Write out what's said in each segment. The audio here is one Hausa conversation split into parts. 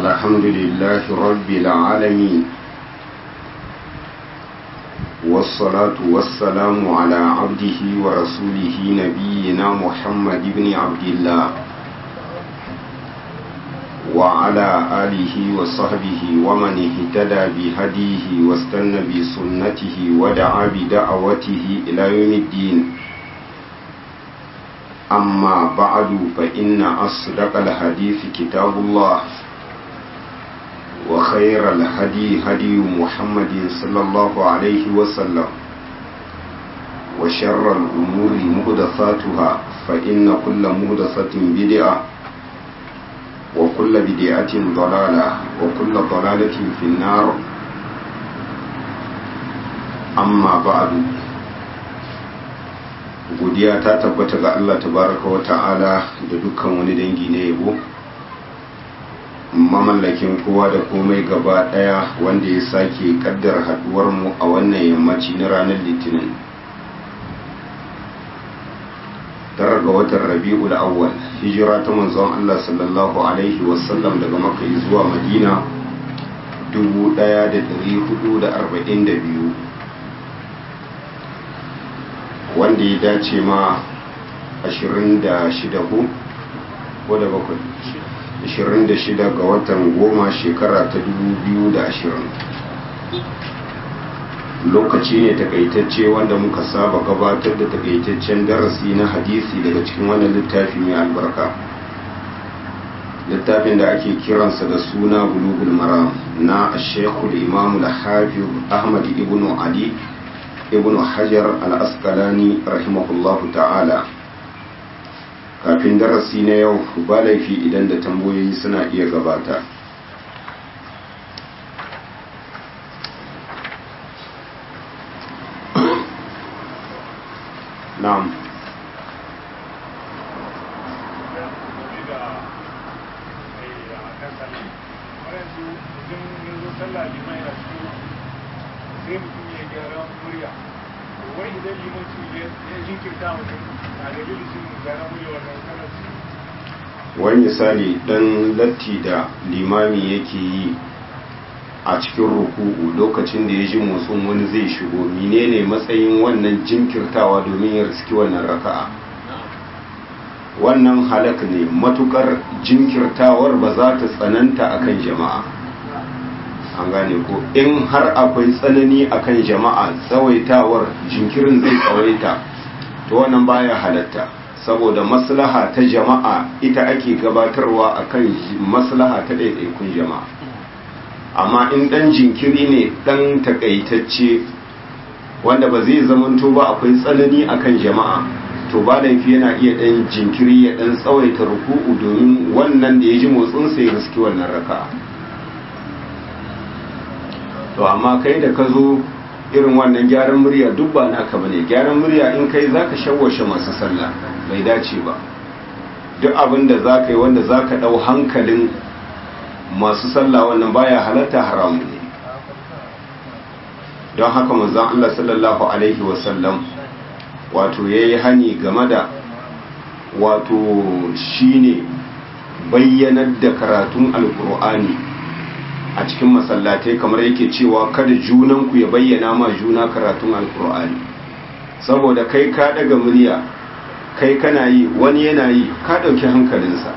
الحمد لله رب العالمين والصلاة والسلام على عبده ورسوله نبينا محمد بن عبد الله وعلى آله وصحبه ومن اهتدى بهديه واستنى بسنته ودعا بدعوته إلى يوم الدين أما بعد فإن أصدق الحديث كتاب الله وخير الهدي هدي محمد صلى الله عليه وسلم وشر الأمور مهدثاتها فإن كل مهدثة بدعة وكل بدعة ضلالة وكل ضلالة في النار أما بعد godiya ta tabbata ga Allah tabaraka wa ta'ala da dukkan wani dangi na yabo mamallakin kowa da komai gaba daya wanda ya sake kaddar haduwar mu a wannan yammaci na ranar litinin tara ga watan rabi'ul awwal hijira ta manzon Allah sallallahu alaihi wasallam daga makka zuwa madina 1442 wanda ya dace ma 26 ko da bakwai 26 ga watan goma shekara ta 2020 lokaci ne takaitacce wanda muka saba gabatar da takaitaccen darasi na hadisi daga cikin wannan littafi mai albarka littafin da ake kiransa da suna bulugul maram na shekul imamul hafiz ahmad ibn ali ibn hajar al-asqalani rahimahullahu ta'ala kafin darasi na yau ba laifi idan da tambayoyi suna iya gabata na'am sai mutum ya gyara murya wai idan limanci ya jinkirta mutum na da lilishin gyara murya wannan karanci wani misali dan latti da limami yake yi a cikin ruku'u lokacin da ya ji motsin wani zai shigo menene matsayin wannan jinkirtawa domin ya riski wannan raka'a wannan halak ne matukar jinkirtawar ba za ta tsananta akan jama'a an gane ko in har akwai tsanani akan jama'a tsawaitawar jinkirin zai tsawaita to wannan baya halatta saboda maslaha ta jama'a ita ake gabatarwa akan maslaha ta ɗaiɗaikun jama'a amma in ɗan jinkiri ne ɗan takaitacce wanda ba zai zamanto ba akwai tsanani akan jama'a to ba laifi yana iya ɗan jinkiri ya ɗan tsawaita ruku'u domin wannan da ya ji motsinsa ya riski wannan raka'a to amma kai da ka zo irin wannan gyaran murya duk ba naka bane gyaran murya in kai zaka shawwashe masu sallah bai dace ba duk abin da zaka yi wanda zaka dau hankalin masu sallah wannan baya halatta haramu ne don haka manzon Allah sallallahu alaihi wasallam wato yayi hani game da wato shine bayyanar da karatun alkur'ani a cikin masallatai kamar yake cewa kada junanku ya bayyana ma juna karatun alkur'ani saboda kai ka daga murya kai kana yi wani yana yi ka ɗauki hankalinsa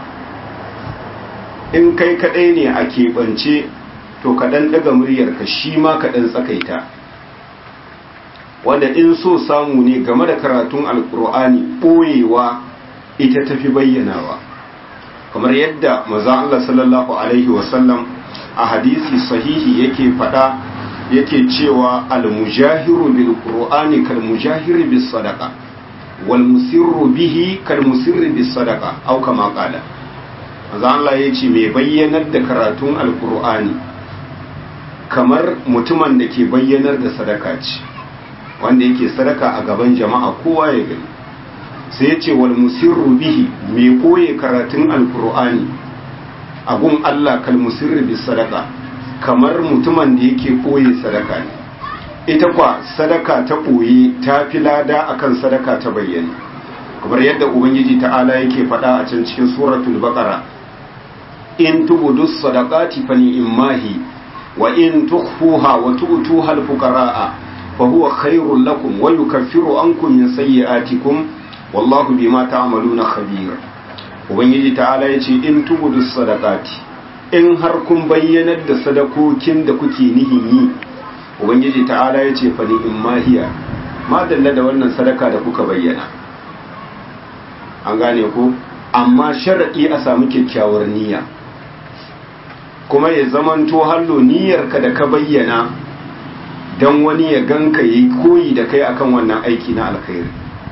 in kai kaɗai ne a keɓance to kaɗan daga muryarka shi ma kaɗan tsakaita wanda in so samu ne game da karatun alkur'ani ɓoyewa ita tafi bayyanawa kamar yadda maza Allah sallallahu alaihi wasallam a hadisi sahihi yake fada yake cewa al-mujahiru bil qur'ani kal mujahiri bis sadaqa wal musirru bihi kal musirri bis sadaqa aw kama qala manzo Allah yace mai bayyanar da karatun alqur'ani kamar mutumin da ke bayyanar da sadaka ce wanda yake sadaka a gaban jama'a kowa ya gani sai yace wal musirru bihi mai koye karatun alqur'ani agun Allah kalmusirri bis sadaka kamar mutumin da yake koye sadaka ne ita kwa sadaka ta koye ta fi lada akan sadaka ta bayyana kamar yadda ubangiji ta'ala yake faɗa a can cikin suratul baqara in tubudu sadaqati fa ni'mahi wa in tukhfuha wa tu'tuha al-fuqara'a fa huwa khairul lakum wa yukaffiru ankum min sayyi'atikum wallahu bima ta'maluna khabir ubangiji ta'ala yace in tubudu sadaqati in har kun bayyanar da sadakokin da kuke nihin yi ubangiji ta'ala yace fa ni'mahiya ma dalla da wannan sadaka da kuka bayyana an gane ku amma sharaɗi a samu kyakkyawar niyya kuma ya zamanto hallo niyyarka da ka bayyana don wani ya ganka yi koyi da kai akan wannan aiki na alkhairi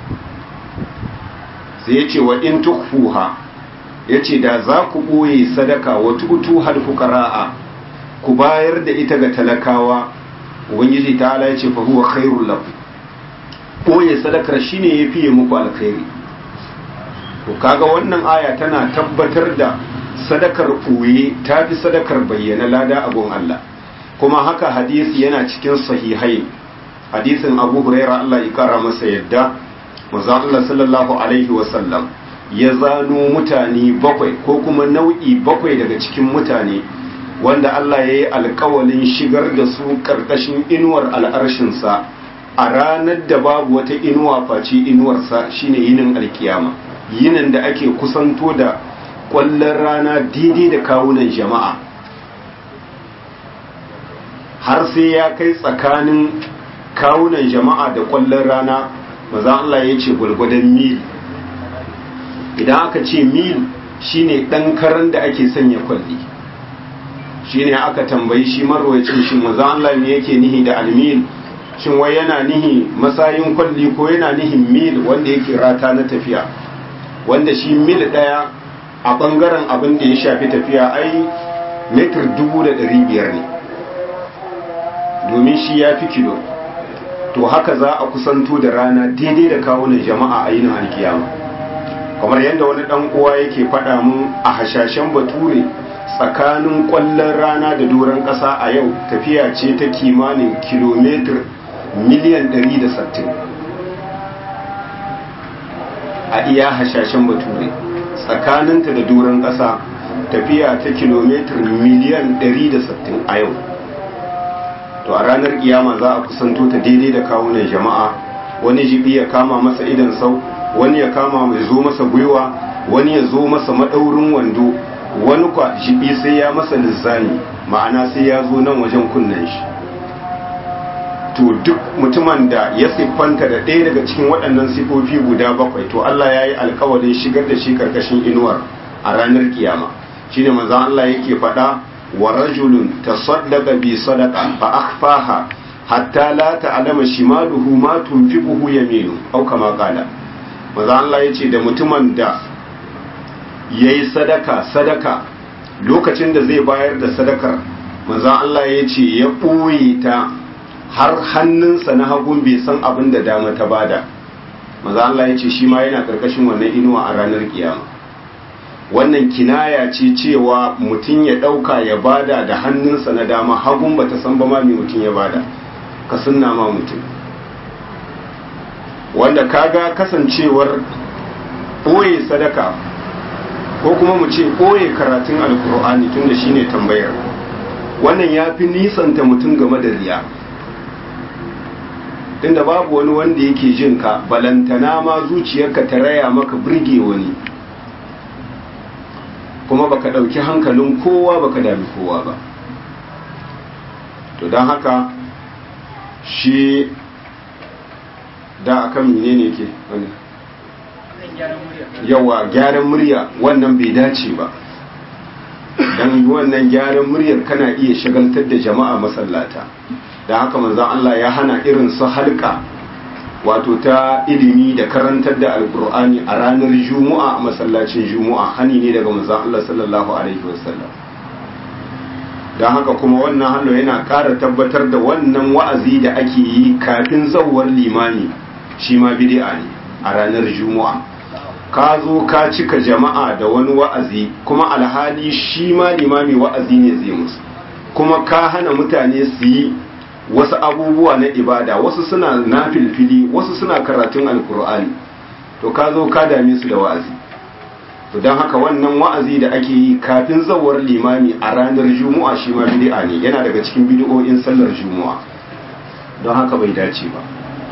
sai ya ce wa in tukfuha ya ce da za ku ɓoye sadaka wa tutu halfukara'a ku bayar da ita ga talakawa ubangiji ta ala ya ce fa huwa khairul lakum ɓoye sadakar shine ya fiye muku alkhairi to kaga wannan aya tana tabbatar da sadakar ɓoye ta fi sadakar bayyana lada abun Allah kuma haka hadisi yana cikin sahihai hadisin abu huraira Allah ya kara masa yadda manzo Allah sallallahu alaihi wasallam ya zano mutane bakwai ko kuma nau'i bakwai daga cikin mutane wanda Allah ya yi alkawalin shigar da su karkashin inuwar al'arshinsa a ranar da babu wata inuwa face inuwarsa shine yinin alkiyama yinin da ake kusanto da kwallon rana daidai da kawunan jama'a har sai ya kai tsakanin kawunan jama'a da kwallon rana maza Allah ya ce gwalgwadon mil idan aka ce mil shine ɗan karan da ake sanya kwalli shine aka tambayi shi marwacin shi maza Allah ne yake nihi da almil shin wai yana nihi masayin kwalli ko yana nihin mil wanda yake rata na tafiya wanda shi mil ɗaya a ɓangaren abin da ya shafi tafiya ai metir dubu da ɗari biyar ne domin shi ya fi kilo to haka za a kusanto da rana daidai da kawunan jama'a a yinin alkiyama kamar yadda wani ɗan uwa yake faɗa mun a hashashen bature tsakanin ƙwallon rana da doron ƙasa a yau tafiya ce ta kimanin kilomitar miliyan 160 a iya hashashen bature tsakaninta da doron ƙasa tafiya ta kilomitar miliyan 160 a yau to a ranar kiyama za a kusanto ta daidai da kawunan jama'a wani jibi ya kama masa idan sau wani ya kama mai zo masa gwiwa wani ya zo masa maɗaurin wando wani kwa jibi sai ya masa lissani ma'ana sai ya zo nan wajen kunnen shi to duk mutumin da ya siffanta da ɗaya daga cikin waɗannan sifofi guda bakwai to Allah ya yi alkawarin shigar da shi karkashin inuwar a ranar kiyama shi ne manzan Allah yake faɗa wa rajulun tasaddaqa bi sadaqa fa akhfaha hatta la ta'lama shimaluhu ma tunfiquhu yaminu au kama qala manzan Allah yace da mutumin da yayi sadaka sadaka lokacin da zai bayar da sadakar manzan Allah yace ya ɓoye ta har hannunsa na hagun bai san abin da dama ta bada maza Allah ya ce shi ma yana karkashin wannan inuwa a ranar kiyama wannan kinaya ce cewa mutum ya ɗauka ya bada da hannunsa na dama hagun ba ta san ba ma mai mutum ya bada ka sunna ma mutum wanda kaga kasancewar ɓoye sadaka ko kuma mu ce ɓoye karatun alkur'ani tun da shine tambayar wannan ya fi nisanta mutum game da riya tunda babu wani wanda yake jin ka balantana ma zuciyarka ta raya maka burge wani kuma baka ɗauki hankalin kowa baka dami kowa ba to don haka shi da akan menene ke wani yawa gyaran murya wannan bai dace ba don wannan gyaran muryar kana iya shagaltar da jama'a masallata da haka manzan Allah ya hana irin su halka wato ta ilimi da karantar da alkur'ani a ranar juma'a a masallacin juma'a hani ne daga manzan Allah sallallahu alaihi wasallam don haka kuma wannan hannu yana ƙara tabbatar da wannan wa'azi da ake yi kafin zauwar limami shi ma bid'a ne a ranar juma'a ka zo ka cika jama'a da wani wa'azi kuma alhali shi ma limami wa'azi ne zai musu kuma ka hana mutane su yi wasu abubuwa na ibada wasu suna nafilfili wasu suna karatun alkur'ani to ka zo ka dame su da wa'azi to don haka wannan wa'azi da ake yi kafin zawar limami a ranar juma'a shi ma bid'a ne yana daga cikin bid'o'in sallar juma'a don haka bai dace ba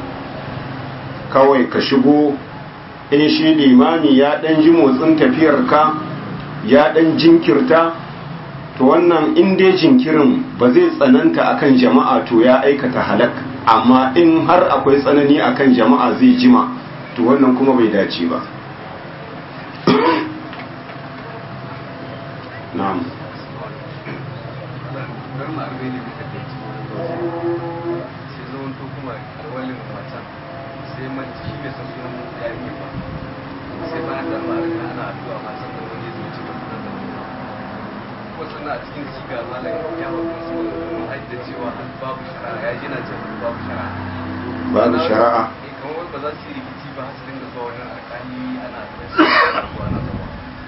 kawai ka shigo in shi limami ya dan ji motsin tafiyar ka ya dan jinkirta to wannan in dai jinkirin ba zai tsananta akan jama'a to ya aikata halak amma in har akwai tsanani akan jama'a zai jima to wannan kuma bai dace ba na'am a cikin siga malam ya wasu da cewa babu shari'a ya jina ce babu shari'a babu shari'a kamar ba za su yi rikici ba su dinga zuwa wajen alƙali ana ana zama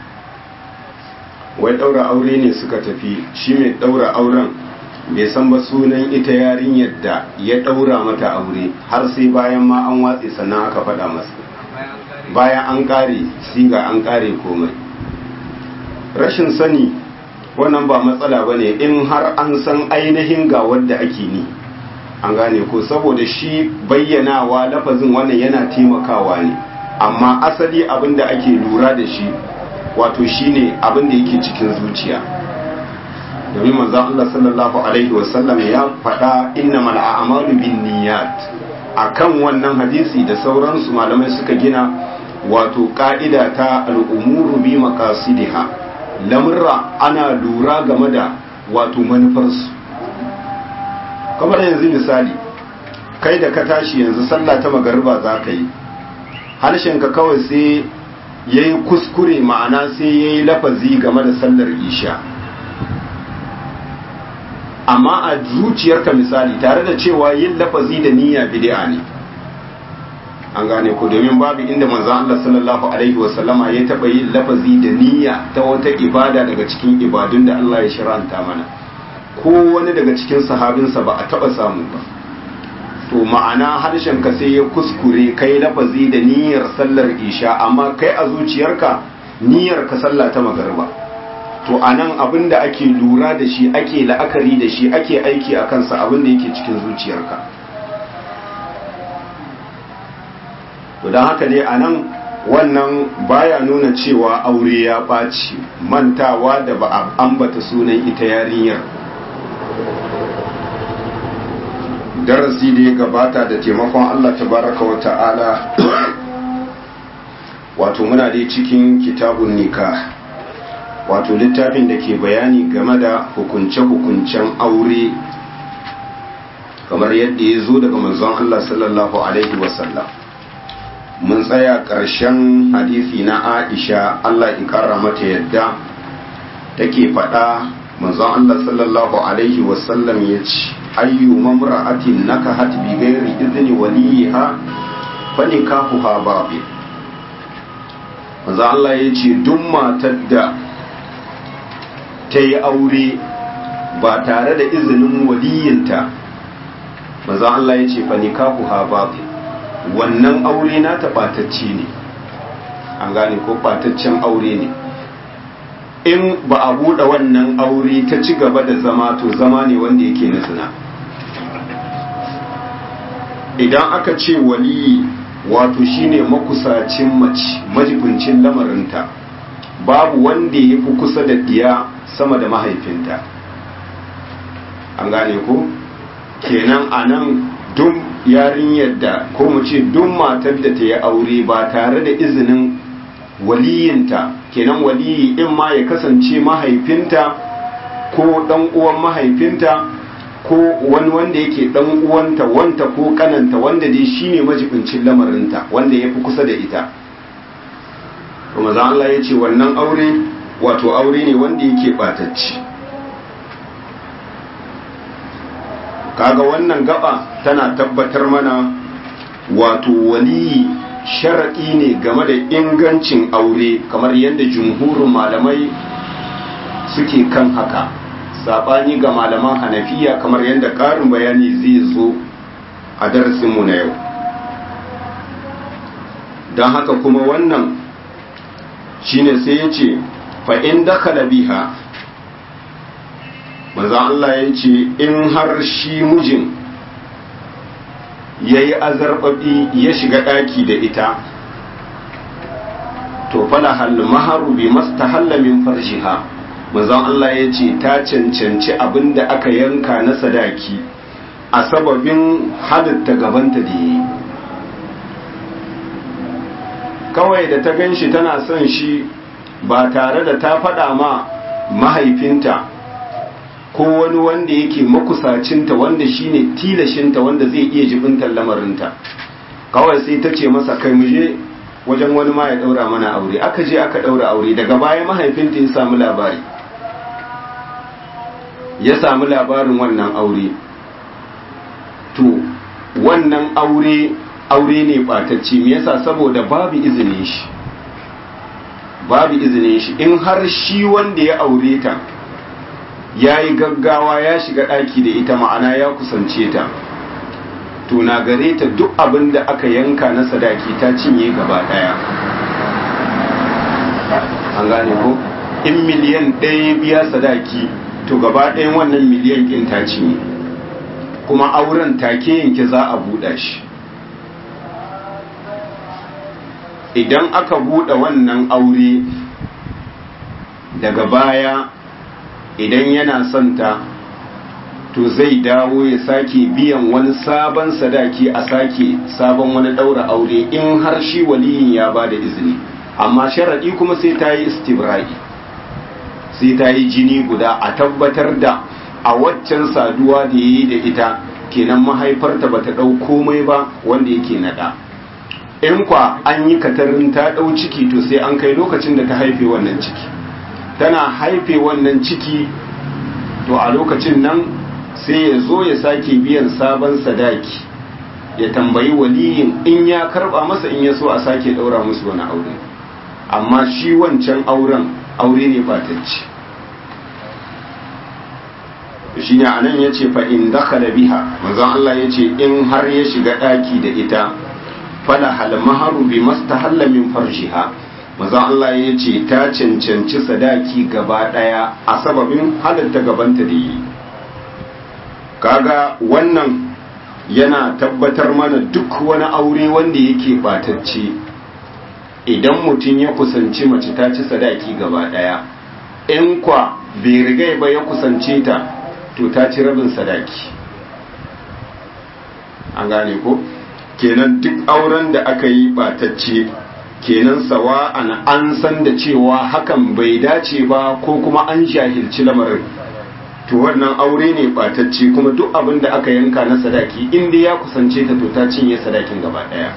wai daura aure ne suka tafi shi mai daura auren bai san ba sunan ita yarinyar da ya daura mata aure har sai bayan ma an watse sannan aka faɗa masa bayan an ƙare siga an ƙare komai rashin sani wannan ba matsala ba ne in har an san ainihin ga wadda ake ni an gane ko saboda shi bayyanawa lafazin wannan yana taimakawa ne amma asali abin da ake lura da shi wato shine abin da yake cikin zuciya domin manzon Allah sallallahu alaihi wasallam ya faɗa innamal a'malu binniyat akan wannan hadisi da sauransu malamai suka gina wato ka'ida ta al'umuru bi maqasidiha lamurra ana lura game da wato manufarsu kamar yanzu misali kai da ka tashi yanzu sallah ta magariba za ka yi harshenka kawai sai ya yi kuskure ma'ana sai ya yi lafazi game da sallar isha amma a zuciyarka misali tare da cewa yin lafazi da niyya bid'a ne an gane ko domin babu inda manzon Allah sallallahu alaihi wasallama ya taba yin lafazi da niyya ta wata ibada daga cikin ibadun da Allah ya shiranta mana ko wani daga cikin sahabinsa ba a taba samu ba to ma'ana harshen ka sai ya kuskure kai lafazi da niyyar sallar isha amma kai a zuciyarka niyyar ka sallah ta magariba to anan abin da ake lura da shi ake la'akari da shi ake aiki a kansa abin da yake cikin zuciyarka to don haka dai anan wannan baya nuna cewa aure ya ɓaci mantawa da ba a ambata sunan ita yarinyar darasi da ya gabata da taimakon Allah tabaraka wa ta'ala wato muna dai cikin kitabun nikah wato littafin da ke bayani game da hukunce-hukuncen aure kamar yadda ya zo daga manzon Allah sallallahu alaihi wasallam mun tsaya ƙarshen hadisi na Aisha Allah ya ƙara mata yadda take faɗa manzon Allah sallallahu alaihi wasallam ya ce ayyu mamra'atin nakahat bi ghairi idni waliha fa nikahuha babil manzon Allah ya ce duk matar da ta yi aure ba tare da izinin waliyinta manzon Allah ya ce fa nikahuha babil wannan aure na ta ɓatacce ne an gane ko ɓataccen aure ne in ba a buɗe wannan aure ta ci gaba da zama to zama ne wanda yake na zina idan aka ce waliyi wato shine makusacin mace majibincin lamarinta babu wanda ya fi kusa da diya sama da mahaifinta an gane ko kenan a nan duk yarinyar da ko mu ce duk matar da ta yi aure ba tare da izinin waliyinta kenan waliyi in ma ya kasance mahaifinta ko dan uwan mahaifinta ko wani wanda yake dan uwanta wanta ko kananta wanda dai shine majibincin lamarinta wanda ya fi kusa da ita kuma za Allah ya ce wannan aure wato aure ne wanda yake batacci kaga wannan gaba tana tabbatar mana wato waliyi sharaɗi ne game da ingancin aure kamar yadda jumhurin malamai suke kan haka saɓani ga malaman hanafiya kamar yadda ƙarin bayani zai zo a darasinmu na yau don haka kuma wannan shine sai ya ce fa'in dakala biha maza Allah ya ce in har shi mijin ya yi azarbaɓi ya shiga ɗaki da ita to fala hal maharu bi mastahalla min farjiha manzon Allah ya ce ta cancanci abin da aka yanka na sadaki a sababin halitta gabanta da yi kawai da ta gan shi tana son shi ba tare da ta faɗa ma mahaifinta ko wani wanda yake makusacinta wanda shine tilashinta wanda zai iya jibintar lamarinta kawai sai ta ce masa kai muje wajen wani ma ya daura mana aure aka je aka daura aure daga baya mahaifinta ya samu labari ya samu labarin wannan aure to wannan aure aure ne batacce me yasa saboda babu izinin shi babu izinin shi in har shi wanda ya aure ta ya yi gaggawa ya shiga ɗaki da ita ma'ana ya kusance ta to na gare ta duk abin da aka yanka na sadaki ta cinye gaba ɗaya an gane ko in miliyan ɗaya biya sadaki to gaba ɗayan wannan miliyan ɗin ta cinye kuma auren take yanke za a buɗa shi idan aka buɗe wannan aure daga baya idan yana son ta to zai dawo ya sake biyan wani sabon sadaki a sake sabon wani ɗaura aure in har shi waliyin ya ba da izini amma sharaɗi kuma sai ta yi istibra'i sai ta yi jini guda a tabbatar da a waccan saduwa da ya yi da ita kenan mahaifarta ba ta ɗau komai ba wanda yake naɗa in kwa an yi katarin ta ɗau ciki to sai an kai lokacin da ta haife wannan ciki tana haife wannan ciki to a lokacin nan sai ya zo ya sake biyan sabon sadaki ya tambayi waliyin in ya karba masa in ya so a sake daura musu wani aure amma shi wancan auren aure ne batacci shi ne anan ya ce fa in dakhala biha manzon Allah ya ce in har ya shiga daki da ita fala hal maharu bi mastahalla min farjiha maza Allah ya ce ta cancanci sadaki gaba ɗaya a sababin halatta gabanta da yi kaga wannan yana tabbatar mana duk wani aure wanda yake batacce idan mutum ya kusanci mace ta ci sadaki gaba ɗaya in kwa bai rigai ba ya kusance ta to ta ci rabin sadaki an gane ko kenan duk auren da aka yi batacce kenan sawa'an an san da cewa hakan bai dace ba ko kuma an jahilci lamarin to wannan aure ne batacce kuma duk abin da aka yanka na sadaki inda ya kusance ta to ta cinye sadakin gaba daya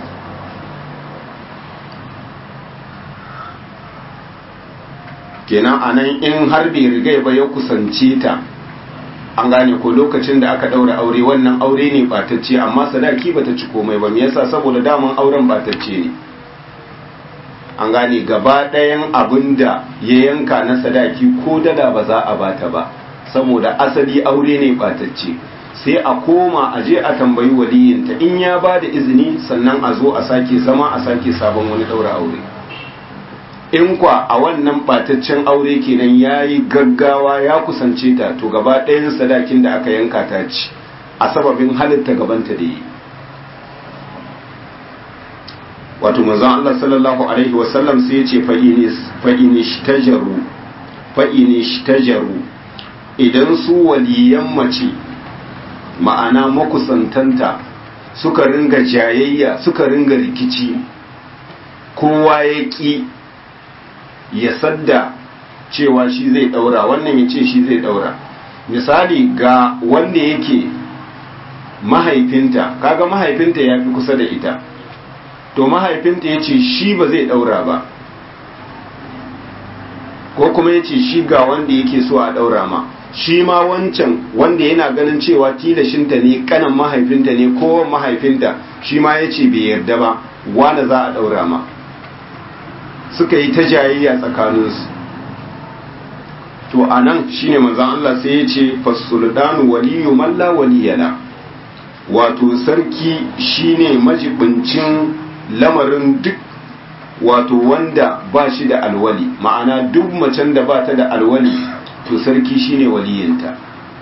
kenan anan in har bai rigai ba ya kusance ta an gane ko lokacin da aka daura aure wannan aure ne batacce amma sadaki bata ci komai ba me yasa saboda daman auren batacce ne an gane gaba ɗayan abin da ya yanka na sadaki ko dala ba za a bata ba saboda asali aure ne batacce sai a koma a je a tambayi waliyinta in ya ba da izini sannan a zo a sake zama a sake sabon wani ɗaura aure in kwa a wannan bataccen aure kenan ya yi gaggawa ya kusance ta to gaba ɗayan sadakin da aka yanka ta ci a sababin halitta gabanta da yi wato manzon Allah sallallahu alaihi wasallam sai ya ce fa'inish tajaru idan su waliyan mace ma'ana makusantanta suka ringa jayayya suka ringa rikici kowa ya ƙi ya sadda cewa shi zai ɗaura wannan ya ce shi zai ɗaura misali ga wanda yake mahaifinta kaga mahaifinta ya fi kusa da ita to mahaifinta ya ce shi ba zai ɗaura ba ko kuma ya ce shi ga wanda yake so a ɗaura ma shi ma wancan wanda yana ganin cewa tilashinta ne kanan mahaifinta ne ko mahaifinta shi ma ya ce bai yarda ba wane za a ɗaura ma suka yi ta jayayya tsakaninsu to a nan shi ne manzan Allah sai ya ce fasulɗanu waliyu malla waliyala wato sarki shine majibincin lamarin duk wato wanda ba shi da alwali ma'ana duk macen da ba ta da alwali to sarki shine waliyinta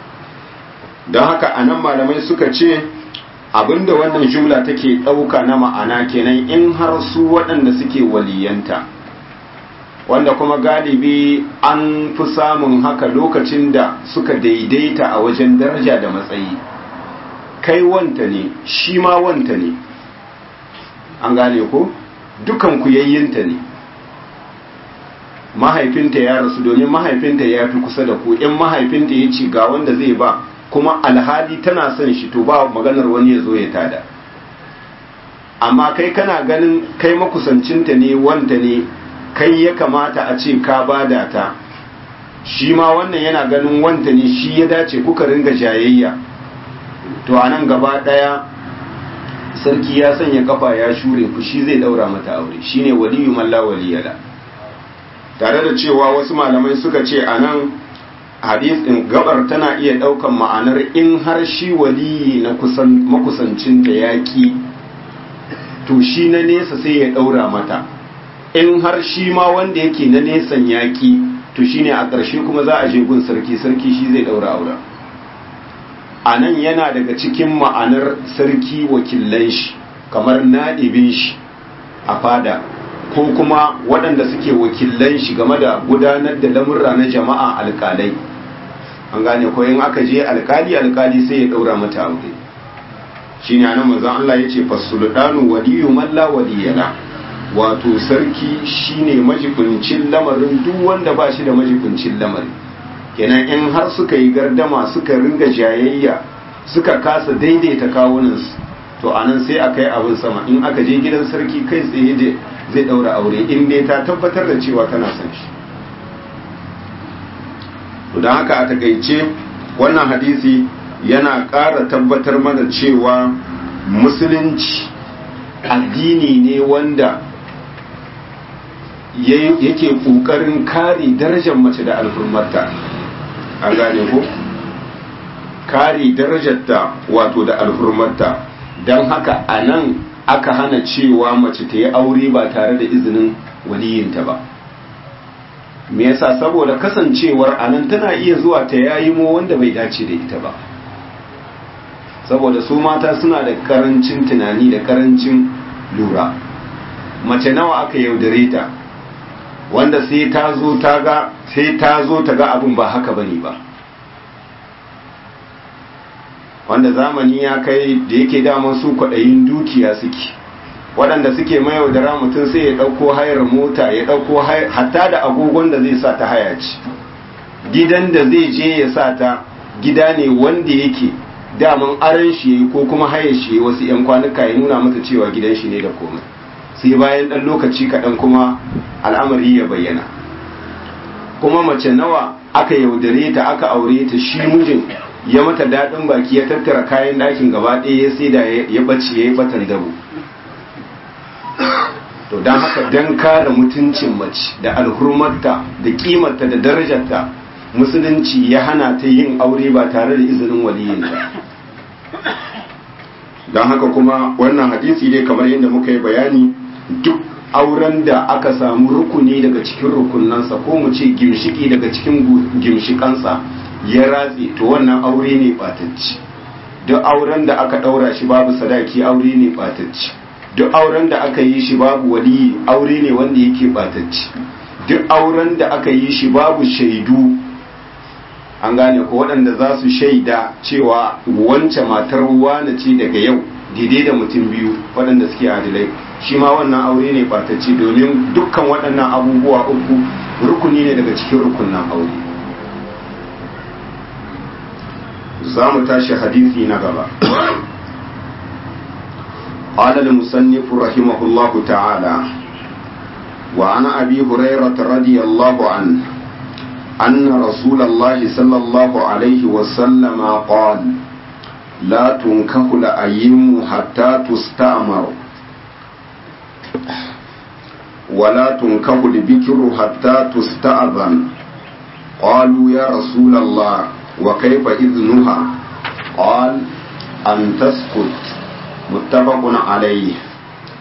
don haka anan malamai suka ce abinda wannan jumla take ɗauka na ma'ana kenan in har su waɗanda suke waliyanta wanda kuma galibi an fi samun haka lokacin da suka daidaita a wajen daraja da matsayi kai wanta ne shi ma wanta ne an gane ko dukan ku yayyinta ne mahaifinta ya rasu domin mahaifinta ya fi kusa da ku in mahaifinta ya ci ga wanda zai ba kuma alhali tana son shi to ba maganar wani ya zo ya tada amma kai kana ganin kai makusancinta ne wanta ne kai ya kamata a ce ka bada ta shi ma wannan yana ganin wanta ne shi ya dace kuka ringa jayayya to a nan gaba ɗaya sarki ya sanya kafa ya shure fushi zai daura mata aure shine waliyu malla waliyala tare da cewa wasu malamai suka ce a nan hadis din gabar tana iya ɗaukan ma'anar in har shi waliyi na makusancin da yaƙi to shi na nesa sai ya ɗaura mata in har shi ma wanda yake na nesan yaƙi to shine a ƙarshe kuma za a je gun sarki sarki shi zai ɗaura auren a nan yana daga cikin ma'anar sarki wakilan shi kamar naɗibin shi a fada ko kuma waɗanda suke wakilan shi game da gudanar da lamurra na jama'a alƙalai an gane ko in aka je alƙali alƙali sai ya ɗaura mata aure shi ne anan manzon Allah ya ce fasulɗanu waliyu malla waliyana wato sarki shine majibincin lamarin duk wanda ba shi da majibincin lamari kenan in har suka yi gardama suka ringa jayayya suka kasa daidaita kawunansu to anan sai a kai abin sama in aka je gidan sarki kai tsaye zai daura aure in dai ta tabbatar da cewa tana son shi to don haka a takaice wannan hadisi yana ƙara tabbatar mana cewa musulunci addini ne wanda yake ƙoƙarin kare darajar mace da alfurmarta an gane ko kare darajarta wato da alhurmarta don haka a nan aka hana cewa mace ta yi aure ba tare da izinin waliyinta ba me yasa saboda kasancewar a nan tana iya zuwa ta yayi mo wanda bai dace da ita ba saboda su mata suna da karancin tunani da karancin lura mace nawa aka yaudare ta wanda sai ta zo ta ga sai ta zo ta ga abin ba haka bane ba wanda zamani ya kai da yake daman su kwaɗayin dukiya suke waɗanda suke mayaudara mutum sai ya ɗauko hayar mota ya ɗauko hatta da agogon da zai sa ta haya ci gidan da zai je ya sa ta gida ne wanda yake daman aran shi yayi ko kuma hayar shi wasu 'yan kwanuka ya nuna mata cewa gidan shi ne da komai sai bayan ɗan lokaci kaɗan kuma al'amari ya bayyana kuma mace nawa aka yaudare ta aka aure ta shi mijin ya mata daɗin baki ya tattara kayan ɗakin gaba ɗaya ya sai da ya ɓace ya yi batan dabo to don haka don kare mutuncin mace da alhurmarta da kimarta da darajarta musulunci ya hana ta yin aure ba tare da izinin waliyinta don haka kuma wannan hadisi dai kamar yadda muka yi bayani duk auren da aka samu rukuni daga cikin rukunansa ko mu ce gimshiki daga cikin gimshikansa ya ratse to wannan aure ne batacci duk auren da aka daura shi babu sadaki aure ne batacci duk auren da aka yi shi babu waliyi aure ne wanda yake batacci duk auren da aka yi shi babu shaidu an gane ko waɗanda za su shaida cewa wance matar wane ce daga yau daidai da mutum biyu waɗanda suke adilai shi ma wannan aure ne batacci domin dukkan waɗannan abubuwa uku rukuni ne daga cikin rukunan aure za mu tashi hadisi na gaba قال المصنف رحمه الله تعالى وعن أبي هريرة رضي الله عنه أن رسول الله صلى الله عليه وسلم قال لا تنكح الأيم حتى تستأمر ولا تنكح البكر حتى تستأذن قالوا يا رسول الله وكيف إذنها قال أن تسكت متفق عليه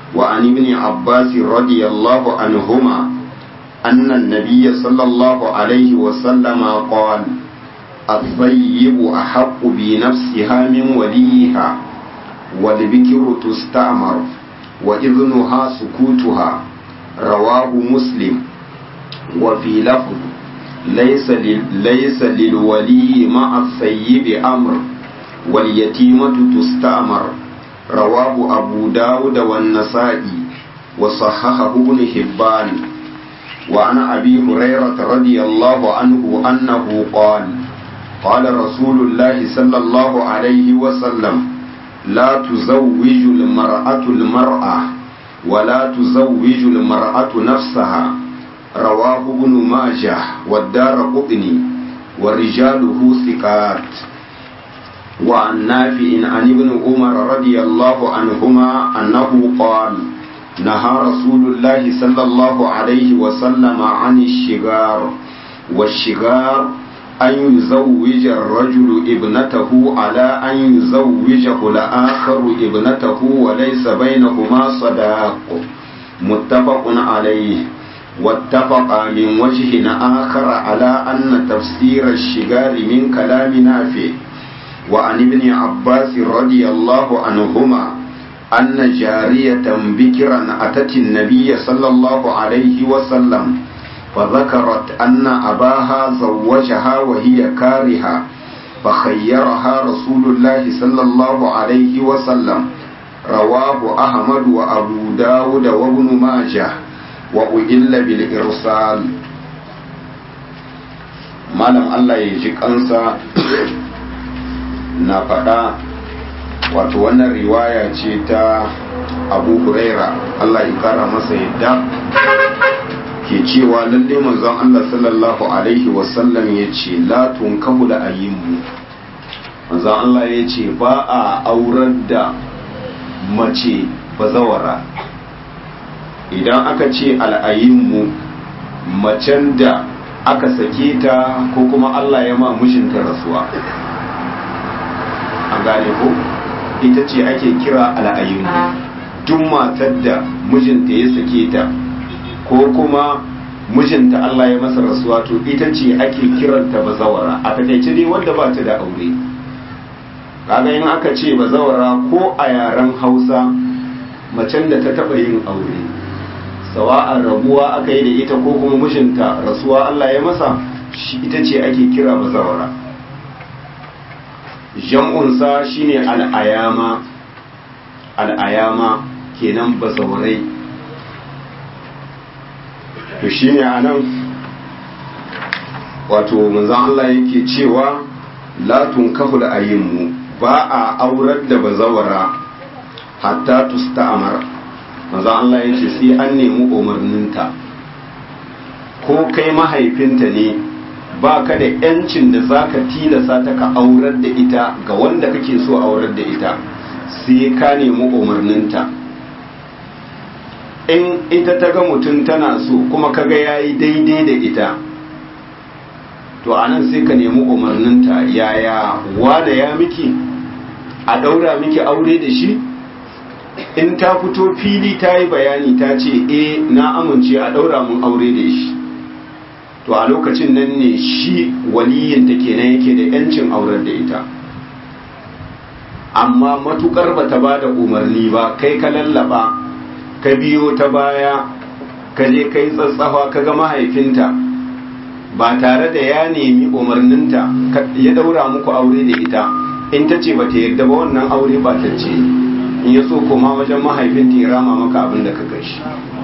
وعن ابن عباس رضي الله عنهما أن النبي صلى الله عليه وسلم قال الطيب أحق بنفسها من وليها والبكر تستأمر وإذنها سكوتها رواه مسلم وفي لفظ ليس ليس للولي مع الثيب أمر واليتيمة تستأمر رواه أبو داود والنسائي وصححه ابن حبان وعن أبي هريرة رضي الله عنه أنه قال قال رسول الله صلى الله عليه وسلم لا تزوج المرأة المرأة ولا تزوج المرأة نفسها رواه ابن ماجه والدار قطني ورجاله ثقات وعن نافع عن ابن عمر رضي الله عنهما أنه قال نهى رسول الله صلى الله عليه وسلم عن الشغار والشغار أن يزوج الرجل ابنته على أن يزوجه الآخر ابنته وليس بينهما صداق متفق عليه واتفق من وجه آخر على أن تفسير الشغار من كلام نافع وعن ابن عباس رضي الله عنهما أن جارية بكرا أتت النبي صلى الله عليه وسلم فذكرت أن أباها زوجها وهي كارهة فخيرها رسول الله صلى الله عليه وسلم رواه أحمد وأبو داود وابن ماجه وأئل بالإرسال malam Allah ya ji kansa na faɗa wato wannan riwaya ce ta abu huraira Allah ya kara masa yadda ke cewa lalle manzon Allah sallallahu alaihi wasallam ya ce la tunkahu da ayyimu manzon Allah ya ce ba a aurar da mace bazawara idan aka ce al'ayinmu macen da aka sake ta ko kuma Allah ya ma mijinta rasuwa an gane ko ita ce ake kira al'ayinmu duk matar da mijinta ya sake ta ko kuma mijinta Allah ya masa rasuwa to ita ce ake kiranta bazawara a takaice dai wanda ba ta da aure kaga in aka ce bazawara ko a yaren hausa macen da ta taba yin aure sawa'an rabuwa aka yi da ita ko kuma mijinta rasuwa Allah ya masa shi ita ce ake kira bazawara jam'unsa shine al'ayama al'ayama kenan bazawarai to shine anan wato manzon Allah yake cewa la tunkahu ayinmu ba a aurar da bazawara hatta tusta'mar manzon Allah yace sai an nemi umarninta ko kai mahaifinta ne ba ka da yancin da za ka tilasa ta ka aurar da ita ga wanda kake so aurar da ita sai ka nemi umarninta in ita ta ga mutum tana so kuma ka ga ya yi daidai da ita to a nan sai ka nemi umarninta yaya wada ya miki a ɗaura miki aure da shi in ta fito fili ta yi bayani ta ce e na amince a ɗaura mun aure da shi to a lokacin nan ne shi waliyinta kenan yake da yancin aurar da ita amma matukar bata ba da umarni ba kai ka lallaba ka biyo ta baya ka je kai tsatsafa ka ga mahaifinta ba tare da ya nemi umarninta ya daura muku aure da ita in ta ce bata yarda ba wannan aure ba ta ce in ya so koma wajen mahaifinta ya rama maka abin da ka gashi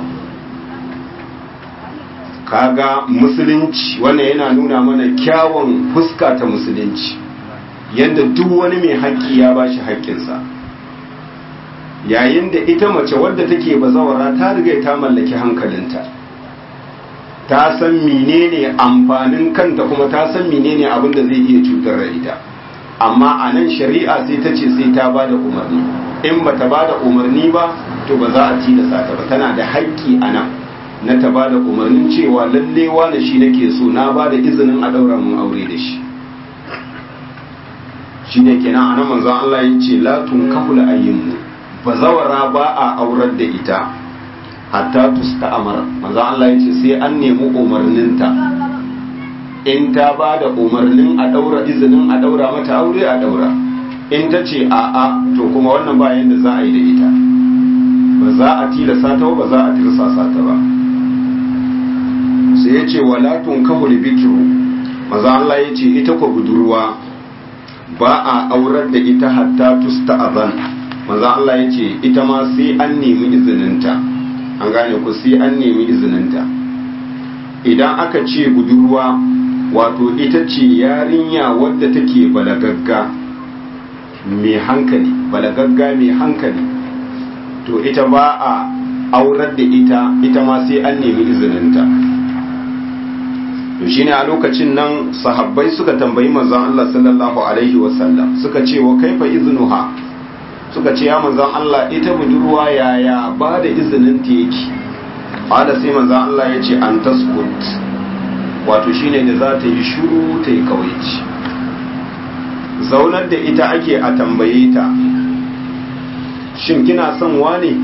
kaga musulunci wannan yana nuna mana kyawun fuska ta musulunci yadda duk wani mai haƙƙi ya ba shi haƙƙinsa yayin da ita mace wadda take bazawara ta riga ta mallaki hankalinta ta san menene amfanin kanta kuma ta san menene abin da zai iya cutar da ita amma a nan shari'a sai ta ce sai ta ba da umarni in ba ta ba da umarni ba to ba za a tilasta ta ba tana da haƙƙi a nan na ta ba da umarnin cewa lalle wane shi nake so na ba da izinin a ɗaura mun aure da shi shi ne kenan a nan manzon Allah ya ce la tun kahula ayyinmu bazawara ba a aurar da ita hatta tusta amara manzo Allah ya ce sai an nemi umarninta in ta ba da umarnin a daura izinin a daura mata aure a daura in ta ce a'a to kuma wannan ba yanda za a yi da ita ba za a tilasa ta ba za a tirsasa ta ba sai ya ce wala tunkahu bikiru maza Allah ya ce ita ko budurwa ba a aurar da ita hatta tusta azan maza Allah ya ce ita ma sai an nemi izininta an gane ku sai an nemi izininta idan aka ce budurwa wato ita ce yarinya wadda take balagagga mai hankali balagagga mai hankali to ita ba a aurar da ita ita ma sai an nemi izininta to shine a lokacin nan sahabbai suka tambayi manzon Allah sallallahu alaihi wasallam suka ce wa kaifa iznuha suka ce ya manzon Allah ita budurwa yaya ba da izinin ta yake ala sai manzon Allah ya ce an taskut wato shine da za ta yi shuru ta yi kawaici zaunar da ita ake a tambaye ta shin kina son wane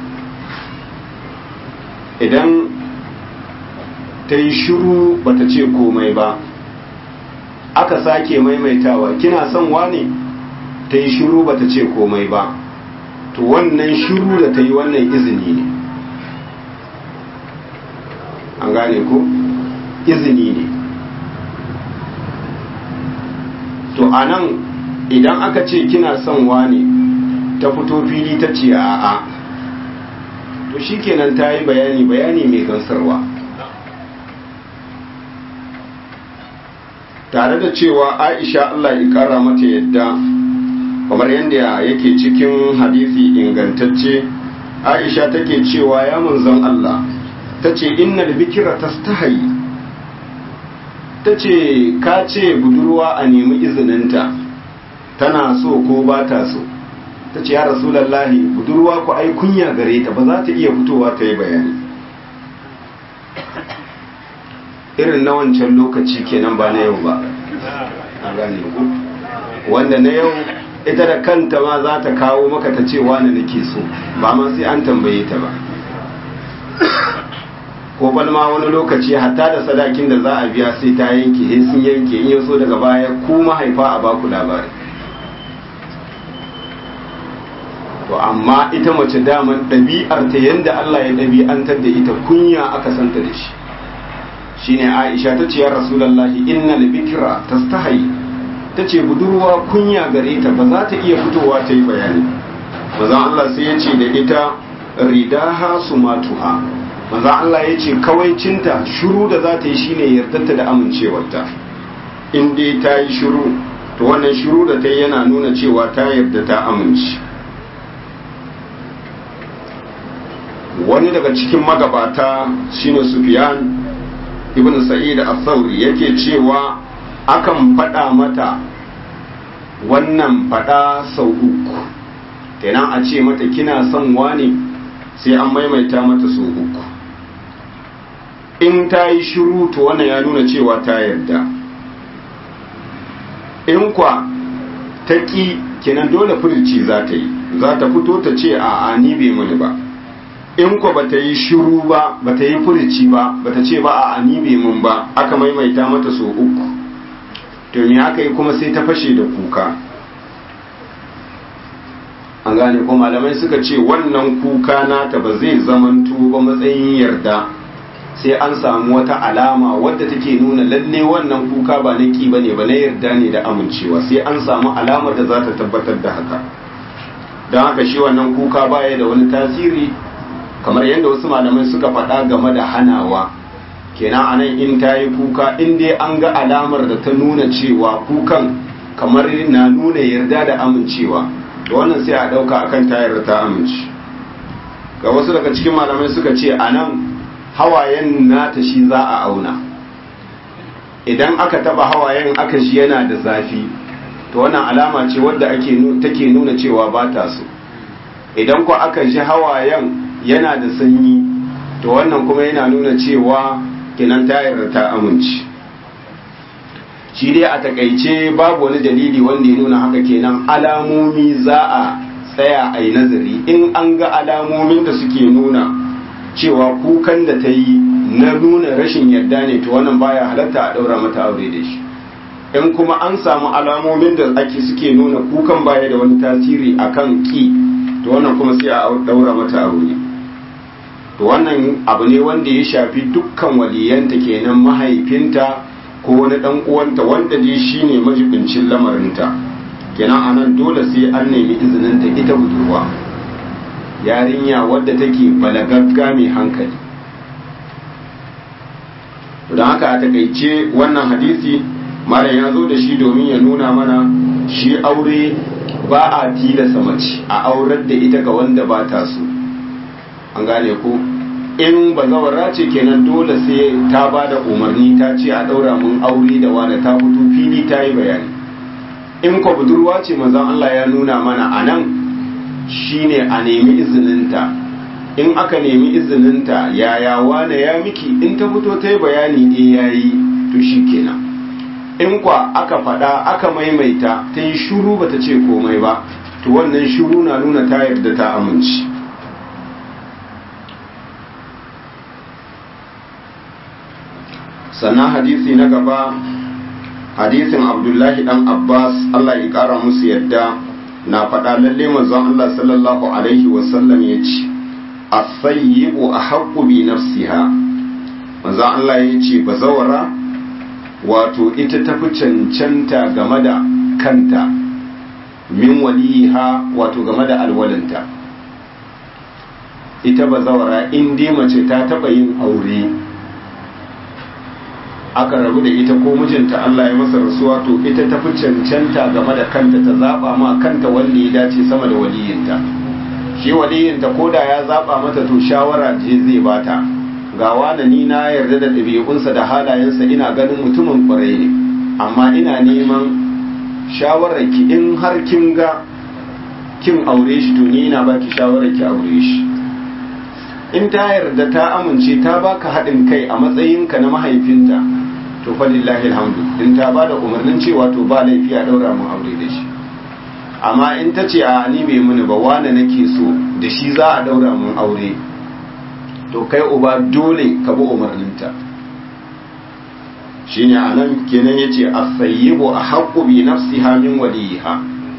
idan ta yi shuru bata ce komai ba aka sake maimaitawa kina son wane ta yi shuru bata ce komai ba to wannan shuru da ta yi wannan izini ne an gane ko izini ne to a nan idan aka ce kina son wane ta fito fili ta ce a'a to shikenan ta yi bayani bayani mai gansarwa tare da cewa aisha Allah ya kara mata yadda kamar yadda yake cikin hadisi ingantacce aisha take cewa ya manzon Allah ta ce innal bikira tastahayi ta ce ka ce budurwa a nemi izininta tana so ko ba ta so ta ce ya rasulallahi budurwa ku ai kunya gare ta ba za ta iya fitowa ta yi bayani irin na wancan lokaci kenan ba na yau ba a gane ku wanda na yau ita da kanta ma za ta kawo maka ta ce wani nake so ba ma sai an tambaye ta ba ko balma wani lokaci hatta da sadakin da za a biya sai ta yanke sai sun yanke in yaso daga baya ku mahaifa a baku labari to amma ita mace daman ɗabi'ar ta yanda Allah ya ɗabi'antar da ita kunya aka santa da shi shine Aisha ta ce ya Rasulullahi innal bikra tastahi ta ce budurwa kunya gare ta ba za ta iya fitowa ta yi bayani manzon Allah sai ya ce da ita ridaha sumatuha manzon Allah ya ce kawaicinta shuru da za ta yi shine yardarta da amincewarta in dai ta yi shuru to wannan shuru da ta yi yana nuna cewa ta yarda ta amince wani daga cikin magabata shine Sufyan ibn Sa'id al-Thawri yake cewa akan faɗa mata wannan faɗa sau uku kenan a ce mata kina son wani sai an maimaita mata sau uku in ta yi shiru to wannan ya nuna cewa ta yarda in kwa ta ƙi kenan dole furici za ta yi za ta fito ta ce a ni bai mani ba in kwa bata yi shiru ba bata yi furici ba bata ce ba a ni bai mun ba aka maimaita mata so uku to me aka yi kuma sai ta fashe da kuka an gane ko malamai suka ce wannan kuka nata ba zai zamanto ba matsayin yarda sai an samu wata alama wadda take nuna lalle wannan kuka ba na ki bane ba na yarda ne da amincewa sai an samu alamar da za ta tabbatar da haka don haka shi wannan kuka baya da wani tasiri kamar yadda wasu malamai suka faɗa game da hanawa kenan anan in ta yi kuka in dai an ga alamar da ta nuna cewa kukan kamar na nuna yarda da amincewa da wannan sai a ɗauka akan ta yarda ta amince ga wasu daga cikin malamai suka ce a nan hawayen nata shi za a auna idan aka taba hawayen aka shi yana da zafi to wannan alama ce wadda ake take nuna cewa ba ta so idan ko aka shi hawayen yana da sanyi to wannan kuma yana nuna cewa kinan ta yarda ta amince shi dai a takaice babu wani dalili wanda ya nuna haka kenan alamomi za a tsaya a yi nazari in an ga alamomin da suke nuna cewa kukan da ta yi na nuna rashin yarda ne to wannan baya halatta a ɗaura mata aure da shi in kuma an samu alamomin da ake suke nuna kukan baya da wani tasiri akan ki to wannan kuma sai a ɗaura mata aure to wannan abu ne wanda ya shafi dukkan waliyanta kenan mahaifinta ko wani dan uwanta wanda dai shine majibincin lamarinta kenan anan dole sai an nemi izinin ta ita budurwa yarinya wadda take balagagga mai hankali don haka a takaice wannan hadisi malam ya zo da shi domin ya nuna mana shi aure ba a tilasa mace a aurar da ita ga wanda ba ta so an gane ko in bazawara ce kenan dole sai ta ba da umarni ta ce a daura mun aure da wani ta fito fili ta yi bayani in ko budurwa ce manzon Allah ya nuna mana a nan shine a nemi izininta in aka nemi izininta yaya wane ya miki in ta fito ta yi bayani eh yayi to shi kenan in kwa aka faɗa aka maimaita ta yi shuru bata ce komai ba to wannan shuru na nuna ta yarda ta amince sannan hadisi na gaba hadisin abdullahi dan abbas allah ya kara musu yadda na faɗa lalle manzon allah sallallahu alaihi wasallam ya ce asayyibu a haƙƙu bi nafsiha manzon allah ya ce bazawara wato ita tafi cancanta game da kanta min waliha wato game da alwalinta ita bazawara in dai mace ta taɓa yin aure aka rabu da ita ko mijinta Allah ya masa rasuwa to ita ta fi cancanta game da kanta ta zaba ma kanta wanda ya dace sama da waliyinta shi waliyinta ko da ya zaba mata to shawara je zai bata ga wani ni na yarda da ɗabi'unsa da halayensa ina ganin mutumin kwarai ne amma ina neman shawarar ki in har kin ga kin aure shi to ni ina baki shawarar ki aure shi in ta yarda ta amince ta baka haɗin kai a matsayinka na mahaifinta to fa lillahi alhamdu in ta ba da umarnin cewa to ba laifi a daura mun aure da shi amma in ta ce a ni bai muni ba wane nake so da shi za a daura mun aure to kai uba dole ka bi umarninta shine anan kenan yace as-sayyibu ahqqu bi nafsiha min waliha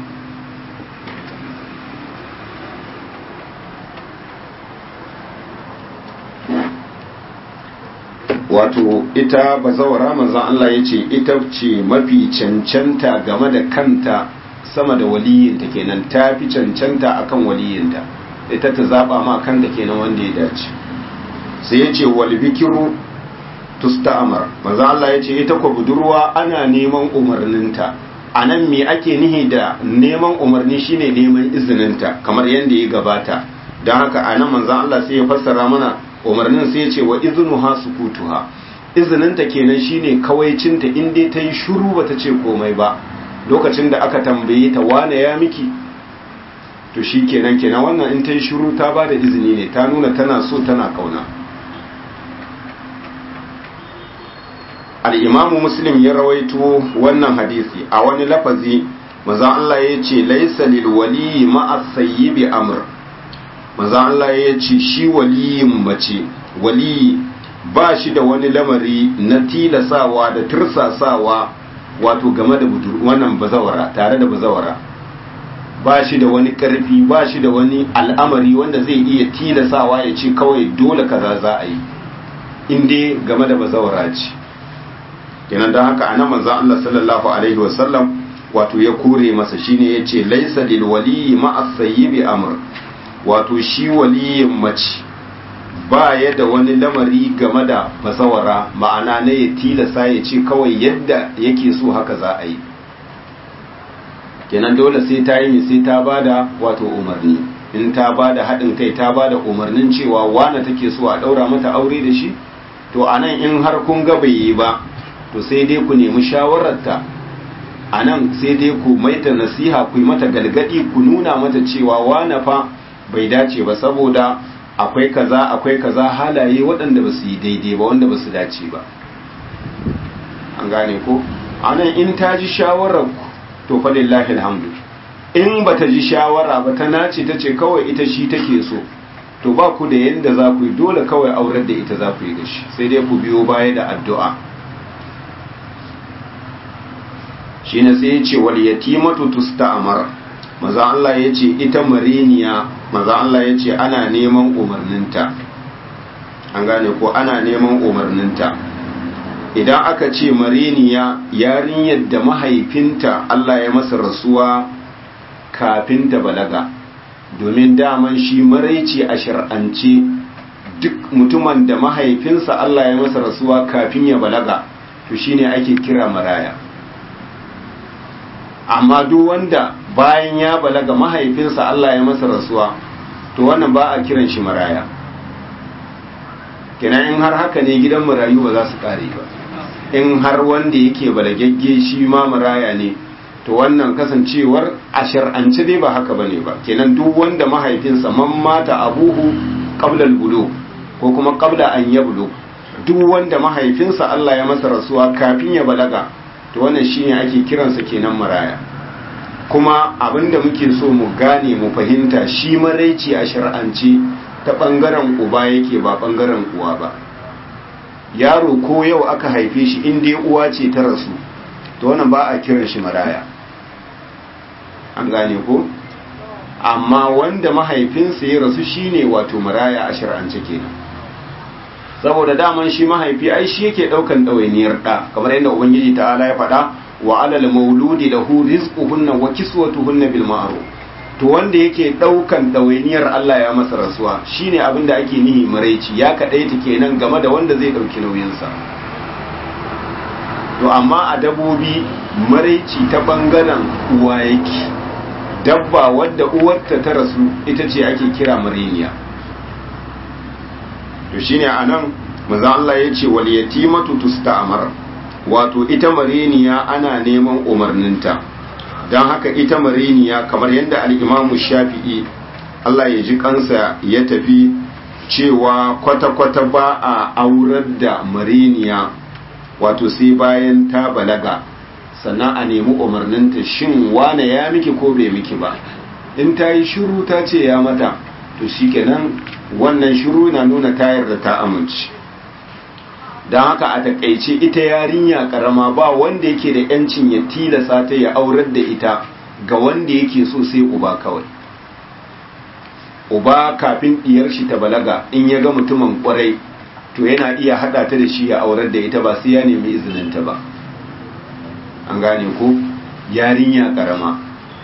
wato ita bazawara manzon Allah ya ce ita ce mafi cancanta game da kanta sama da waliyinta kenan ta fi cancanta akan waliyinta ita ta zaba ma kanta kenan wanda ya dace sai ya ce wal bikiru tusta'amar manzon Allah ya ce ita ko budurwa ana neman umarninta a nan me ake nihi da neman umarni shine neman izininta kamar yadda ya gabata don haka a nan manzon Allah sai ya fassara mana umarnin sai ya ce wa iznuha sukutuha izininta kenan shine kawaicinta in dai ta yi shuru bata ce komai ba lokacin da aka tambaye ta wane ya miki to shi kenan kenan wannan in ta yi shuru ta ba da izini ne ta nuna tana so tana kauna al'imamu muslim ya rawaito wannan hadisi a wani lafazi mazan Allah ya ce laisa lil wali ma'a sayyibi amr maza Allah ya ce shi waliyin mace waliyi ba shi da wani lamari na tilasawa da tursasawa wato game da wannan bazawara tare da bazawara ba shi da wani karfi ba shi da wani al'amari wanda zai iya tilasawa ya ce kawai dole kaza za a yi inda game da bazawara ce kenan don haka anan manzo Allah sallallahu alaihi wasallam wato ya kore masa shine yace laysa lil waliyi ma'a sayyibi amr wato shi waliyin mace ba ya da wani lamari game da bazawara ma'ana na ya tilasa ya ce kawai yadda yake so haka za a yi kenan dole sai ta yi sai ta bada wato umarni in ta bada haɗin kai ta bada umarnin cewa wane take so a ɗaura mata aure da shi to a nan in har kun ga bai yi ba to sai dai ku nemi shawararta a nan sai dai ku maita nasiha ku yi mata galgadi ku nuna mata cewa wane fa bai dace ba saboda akwai kaza akwai kaza halaye waɗanda ba su yi daidai ba wanda ba su dace ba an gane ko anan in ta ji shawarar ku to fa lillahi alhamdu in ba ta ji shawara ba ta nace ta ce kawai ita shi take so to ba ku da yadda za ku yi dole kawai aurar da ita za ku yi da shi sai dai ku biyo baya da addu'a shi ne sai ya ce wal yatimatu tusta'mar maza Allah ya ce ita mariniya maza Allah ya ce ana neman umarninta an gane ko ana neman umarninta idan aka ce mariniya yarinyar da mahaifinta Allah ya masa rasuwa kafin ta balaga domin daman shi maraici a shar'ance duk mutumin da mahaifinsa Allah ya masa rasuwa kafin ya balaga to shine ake kira maraya amma duk wanda bayan ya balaga mahaifinsa Allah ya masa rasuwa to wannan ba a kiran shi maraya kenan in har haka ne gidan marayu ba za su kare ba in har wanda yake balagagge shi ma maraya ne to wannan kasancewar a shar'ance dai ba haka bane ba kenan duk wanda mahaifinsa man mata abuhu qabla al ko kuma qabla an yablu duk wanda mahaifinsa Allah ya masa rasuwa kafin ya balaga to wannan shine ake kiransa kenan maraya kuma abinda muke so mu gane mu fahimta shi maraici a shar'ance ta bangaren uba yake ba bangaren uwa ba yaro ko yau aka haife shi in dai uwa ce ta rasu to wannan ba a kiran shi maraya an gane ko amma wanda mahaifinsa ya rasu shine wato maraya a shar'ance kenan saboda daman shi mahaifi ai shi yake daukan ɗawainiyar ɗa kamar yadda ubangiji ta'ala ya faɗa wa alal mauludi lahu rizquhunna wa kiswatuhunna bil ma'ruf to wanda yake daukan ɗawainiyar Allah ya masa rasuwa shine abin da ake nihi maraici ya kadaita kenan game da wanda zai dauki nauyinsa to amma a dabobi maraici ta bangaren uwa yake dabba wadda uwarta ta rasu ita ce ake kira mariniya to shine anan manzo Allah ya ce wal yatimatu tusta'mar wato ita mariniya ana neman umarninta don haka ita mariniya kamar yadda al-Imam Shafi'i Allah ya ji kansa ya tafi cewa kwata-kwata ba a aurar da mariniya wato sai bayan ta balaga sannan a nemi umarninta shin wane ya miki ko bai miki ba in ta yi shiru ta ce ya mata to shikenan wannan shiru na nuna tayar da ta amince don haka a takaice ita yarinya karama ba wanda yake da yancin ya tilasa ta ya aurar da ita ga wanda yake so sai uba kawai uba kafin diyar shi ta balaga in ya ga mutumin kwarai to yana iya hada ta da shi ya aurar da ita ba sai ya nemi izininta ba an gane ko yarinya karama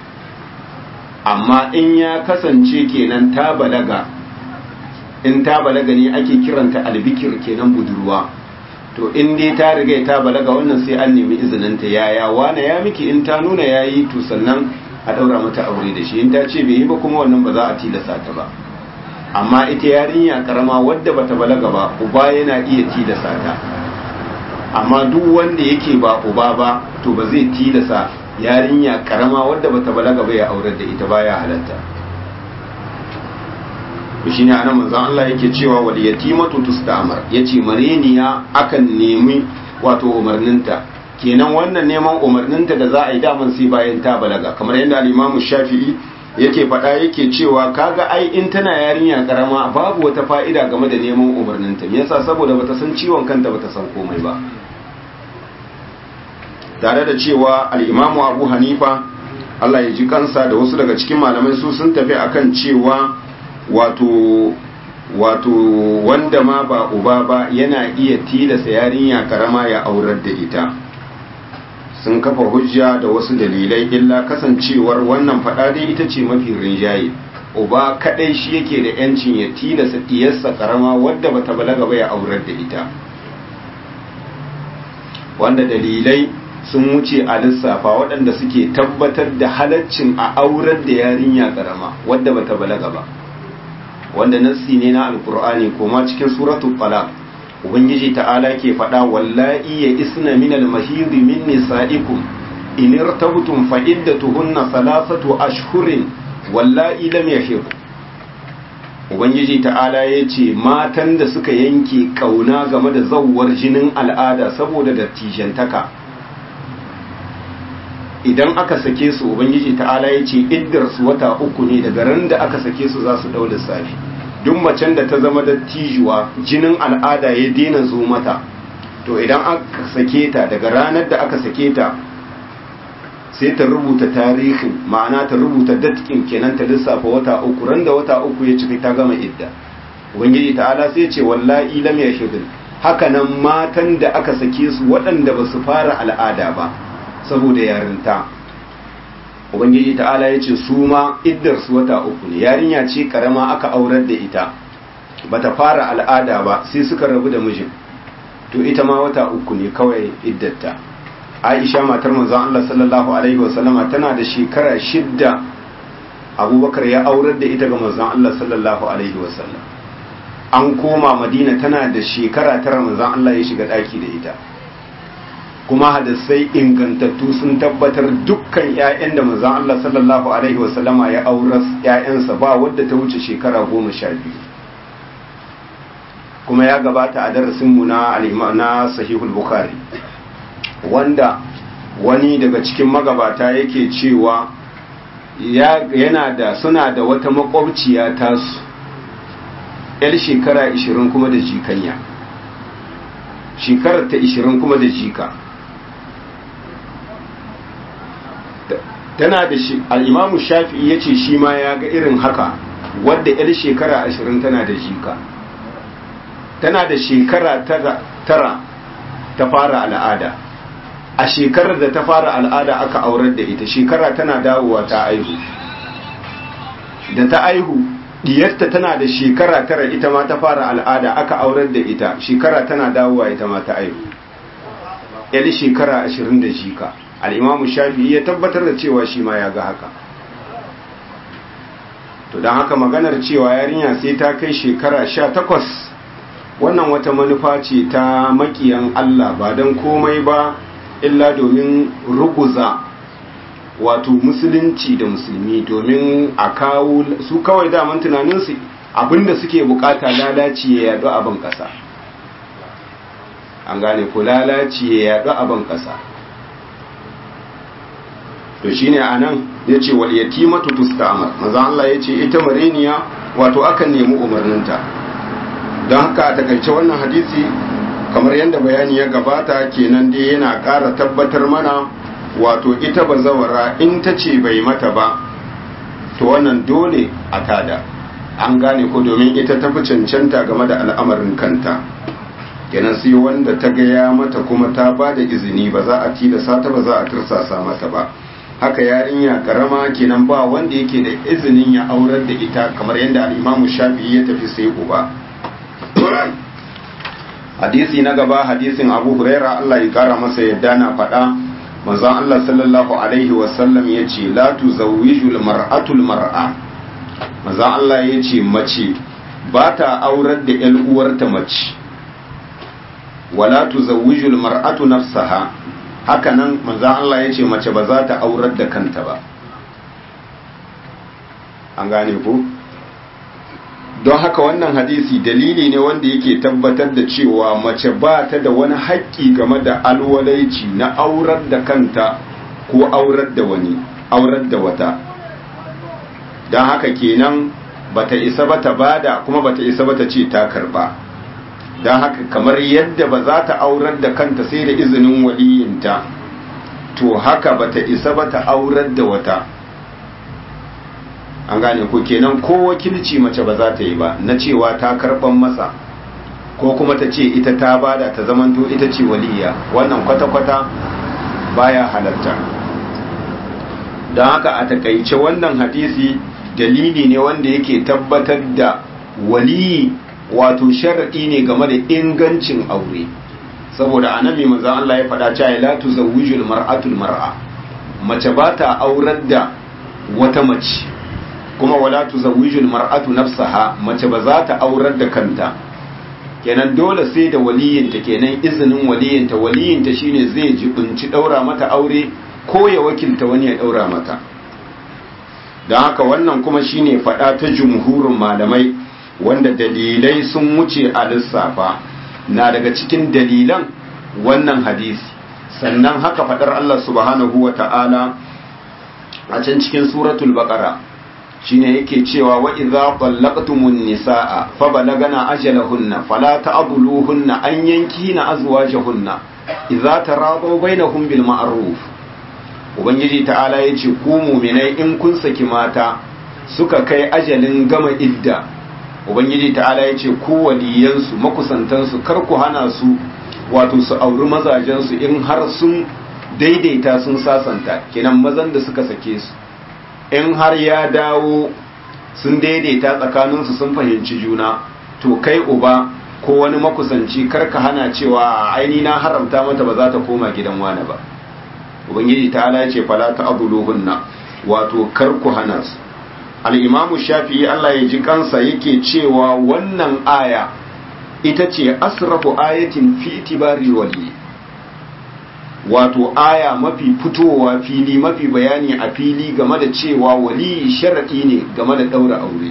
amma in ya kasance kenan ta balaga in ta balaga ne ake kiranta albikir kenan budurwa to in dai ta riga ta balaga wannan sai an nemi izininta yaya wane ya miki in ta nuna yayi to sannan a daura mata aure da shi in ta ce bai yi ba kuma wannan ba za a tilasta ta ba amma ita yarinya karama wadda bata balaga ba uba yana iya tilasta ta amma duk wanda yake ba uba ba to ba zai tilasa yarinya karama wadda bata balaga ba ya aurar da ita baya halatta shi ne anan manzon Allah yake cewa wal yatimatu tustamar yace mareniya akan nemi wato umarninta kenan wannan neman umarninta da za a yi daman sai bayan ta balaga kamar yadda al-Imam Shafi'i yake faɗa yake cewa kaga ai in tana yarinya karama babu wata fa'ida game da neman umarninta me yasa saboda bata san ciwon kanta bata san komai ba tare da cewa al-Imam Abu Hanifa Allah ya ji kansa da wasu daga cikin malamai su sun tafi akan cewa wato wato wanda ma ba uba ba yana iya tilasa yarinya karama ya aurar da ita sun kafa hujja da wasu dalilai illa kasancewar wannan fada dai ita ce mafi rinjaye uba kadai shi yake da yancin ya tilasa diyarsa karama wadda bata balaga ba ya aurar da ita wanda dalilai sun wuce a lissafa waɗanda suke tabbatar da halaccin a aurar da yarinya karama wadda bata balaga ba wanda nassi ne na alkur'ani kuma cikin suratul talaq ubangiji ta'ala ke faɗa wallahi ya isna min al-mahidi min nisa'ikum in irtabtum fa iddatuhunna thalathatu ashhurin wallahi lam yahid ubangiji ta'ala ya ce matan da suka yanke kauna game da zawwar jinin al'ada saboda dattijantaka idan aka sake su ubangiji ta'ala ya ce iddar su wata uku ne daga ran da aka sake su za su dau lissafi duk macen da ta zama dattijuwa jinin al'ada ya daina zo mata to idan aka sake ta daga ranar da aka sake ta sai ta rubuta tarihin ma'ana ta rubuta datkin kenan ta lissafa wata uku ran da wata uku ya cika ta gama idda ubangiji ta'ala sai ce wallahi lam yashudun haka nan matan da aka sake su waɗanda ba su fara al'ada ba saboda yarinta ubangiji ta'ala ya ce su ma iddar su wata uku ne yarinya ce karama aka aurar da ita bata fara al'ada ba sai suka rabu da mijin to ita ma wata uku ne kawai iddarta aisha matar manzon Allah sallallahu alaihi wasallama tana da shekara shidda abubakar ya aurar da ita ga manzon Allah sallallahu alaihi wasallam an koma madina tana da shekara tara manzon Allah ya shiga daki da ita kuma hadisai ingantattu sun tabbatar dukkan ƴaƴan da manzon Allah sallallahu alaihi wasallama ya auras ƴaƴansa ba wadda ta wuce shekara goma sha biyu kuma ya gabata a darasinmu na na sahihul bukhari wanda wani daga cikin magabata yake cewa yana da suna da wata makwabciya tasu yar shekara 20 kuma da jikanya shekarar ta 20 kuma da jika tana da shi al'imamu shafi'i ya ce shi ma ya ga irin haka wadda yar shekara 20 tana da jika tana da shekara tara ta fara al'ada a shekarar da ta fara al'ada aka aurar da ita shekara tana dawowa ta aihu da ta aihu diyarta tana da shekara tara ita ma ta fara al'ada aka aurar da ita shekara tana dawowa ita ma ta aihu yali shekara ashirin da shika al'imamu shafi'i ya tabbatar da cewa shi ma ya ga haka to don haka maganar cewa yarinya sai ta kai shekara sha takwas wannan wata manufa ce ta makiyan Allah ba don komai ba illa domin ruguza wato musulunci da musulmi domin a kawo su kawai daman tunaninsu abinda suke bukata lalaci ya yadu a ban kasa an gane ko lalaci ya yadu a ban kasa to shine anan yace wal yatimatu tusta'mar manzo Allah yace ita mareniya wato akan nemi umarninta don haka a takaice wannan hadisi kamar yadda bayani ya gabata kenan dai yana ƙara tabbatar mana wato ita bazawara in ta ce bai mata ba to wannan dole a tada an gane ko domin ita ta fi cancanta game da al'amarin kanta kenan sai wanda ta gaya mata kuma ta ba da izini ba za a tilasa ta ba za a tursasa mata ba haka yarinya karama kenan ba wanda yake da izinin ya aurar da ita kamar yadda al'imamu shafi'i ya tafi sai uba hadisi na gaba hadisin abu huraira Allah ya kara masa yadda na faɗa manzon Allah sallallahu alaihi wasallam ya ce la tuzawwiju mar'atul mar'a manzon Allah ya ce mace ba ta aurar da ƴan uwarta mace wala tuzawwiju mar'atu nafsaha haka nan manzon Allah ya ce mace ba za ta aurar da kanta ba an gane ku don haka wannan hadisi dalili ne wanda yake tabbatar da cewa mace ba ta da wani haƙƙi game da alwalaici na aurar da kanta ko aurar da wani aurar da wata don haka kenan bata isa bata bada kuma bata isa bata ce ta karba don haka kamar yadda ba za ta aurar da kanta sai da izinin waliyinta to haka bata isa bata aurar da wata an gane ko kenan ko wakilci mace ba za ta yi ba na cewa ta karban masa ko kuma ta ce ita ta bada ta zamanto ita ce waliya wannan kwata-kwata baya halatta don haka a takaice wannan hadisi dalili ne wanda yake tabbatar da waliyi wato sharaɗi ne game da ingancin aure saboda annabi manzo Allah ya faɗa cewa la tuzawwijul mar'atul mar'a mace ba ta aurar da wata mace kuma wala tuzawwijul mar'atu nafsaha mace ba za ta aurar da kanta kenan dole sai da waliyinta kenan izinin waliyinta waliyinta shine zai jibinci daura mata aure ko ya wakilta wani ya daura mata don haka wannan kuma shine fada ta jumhurin malamai wanda dalilai sun wuce a lissafa na daga cikin dalilan wannan hadisi sannan haka fadar Allah subhanahu wa ta'ala a can cikin suratul baqara shine yake cewa wa idza qallaqtumun nisaa fa balagana ajalahunna fala ta'dhuluhunna an yankina azwajahunna idza taradaw bainahum bil ma'ruf ubangiji ta'ala yace ku mu'minai in kun saki mata suka kai ajalin gama idda ubangiji ta'ala yace ku waliyansu makusantansu kar ku hana su wato su auri mazajensu in har sun daidaita sun sasanta kenan mazan da suka sake su in har ya dawo sun daidaita tsakaninsu sun fahimci juna to kai uba ko wani makusanci karka hana cewa aini na haramta mata ba za ta koma gidan wani ba ubangiji ta ala ce fala ta abuluhunna wato kar ku hana su al-imamu shafi'i Allah ya ji kansa yake cewa wannan aya ita ce asrafu ayatin fi itibari wali wato aya mafi fitowa fili mafi bayani a fili game da cewa wali sharadi ne game da daura aure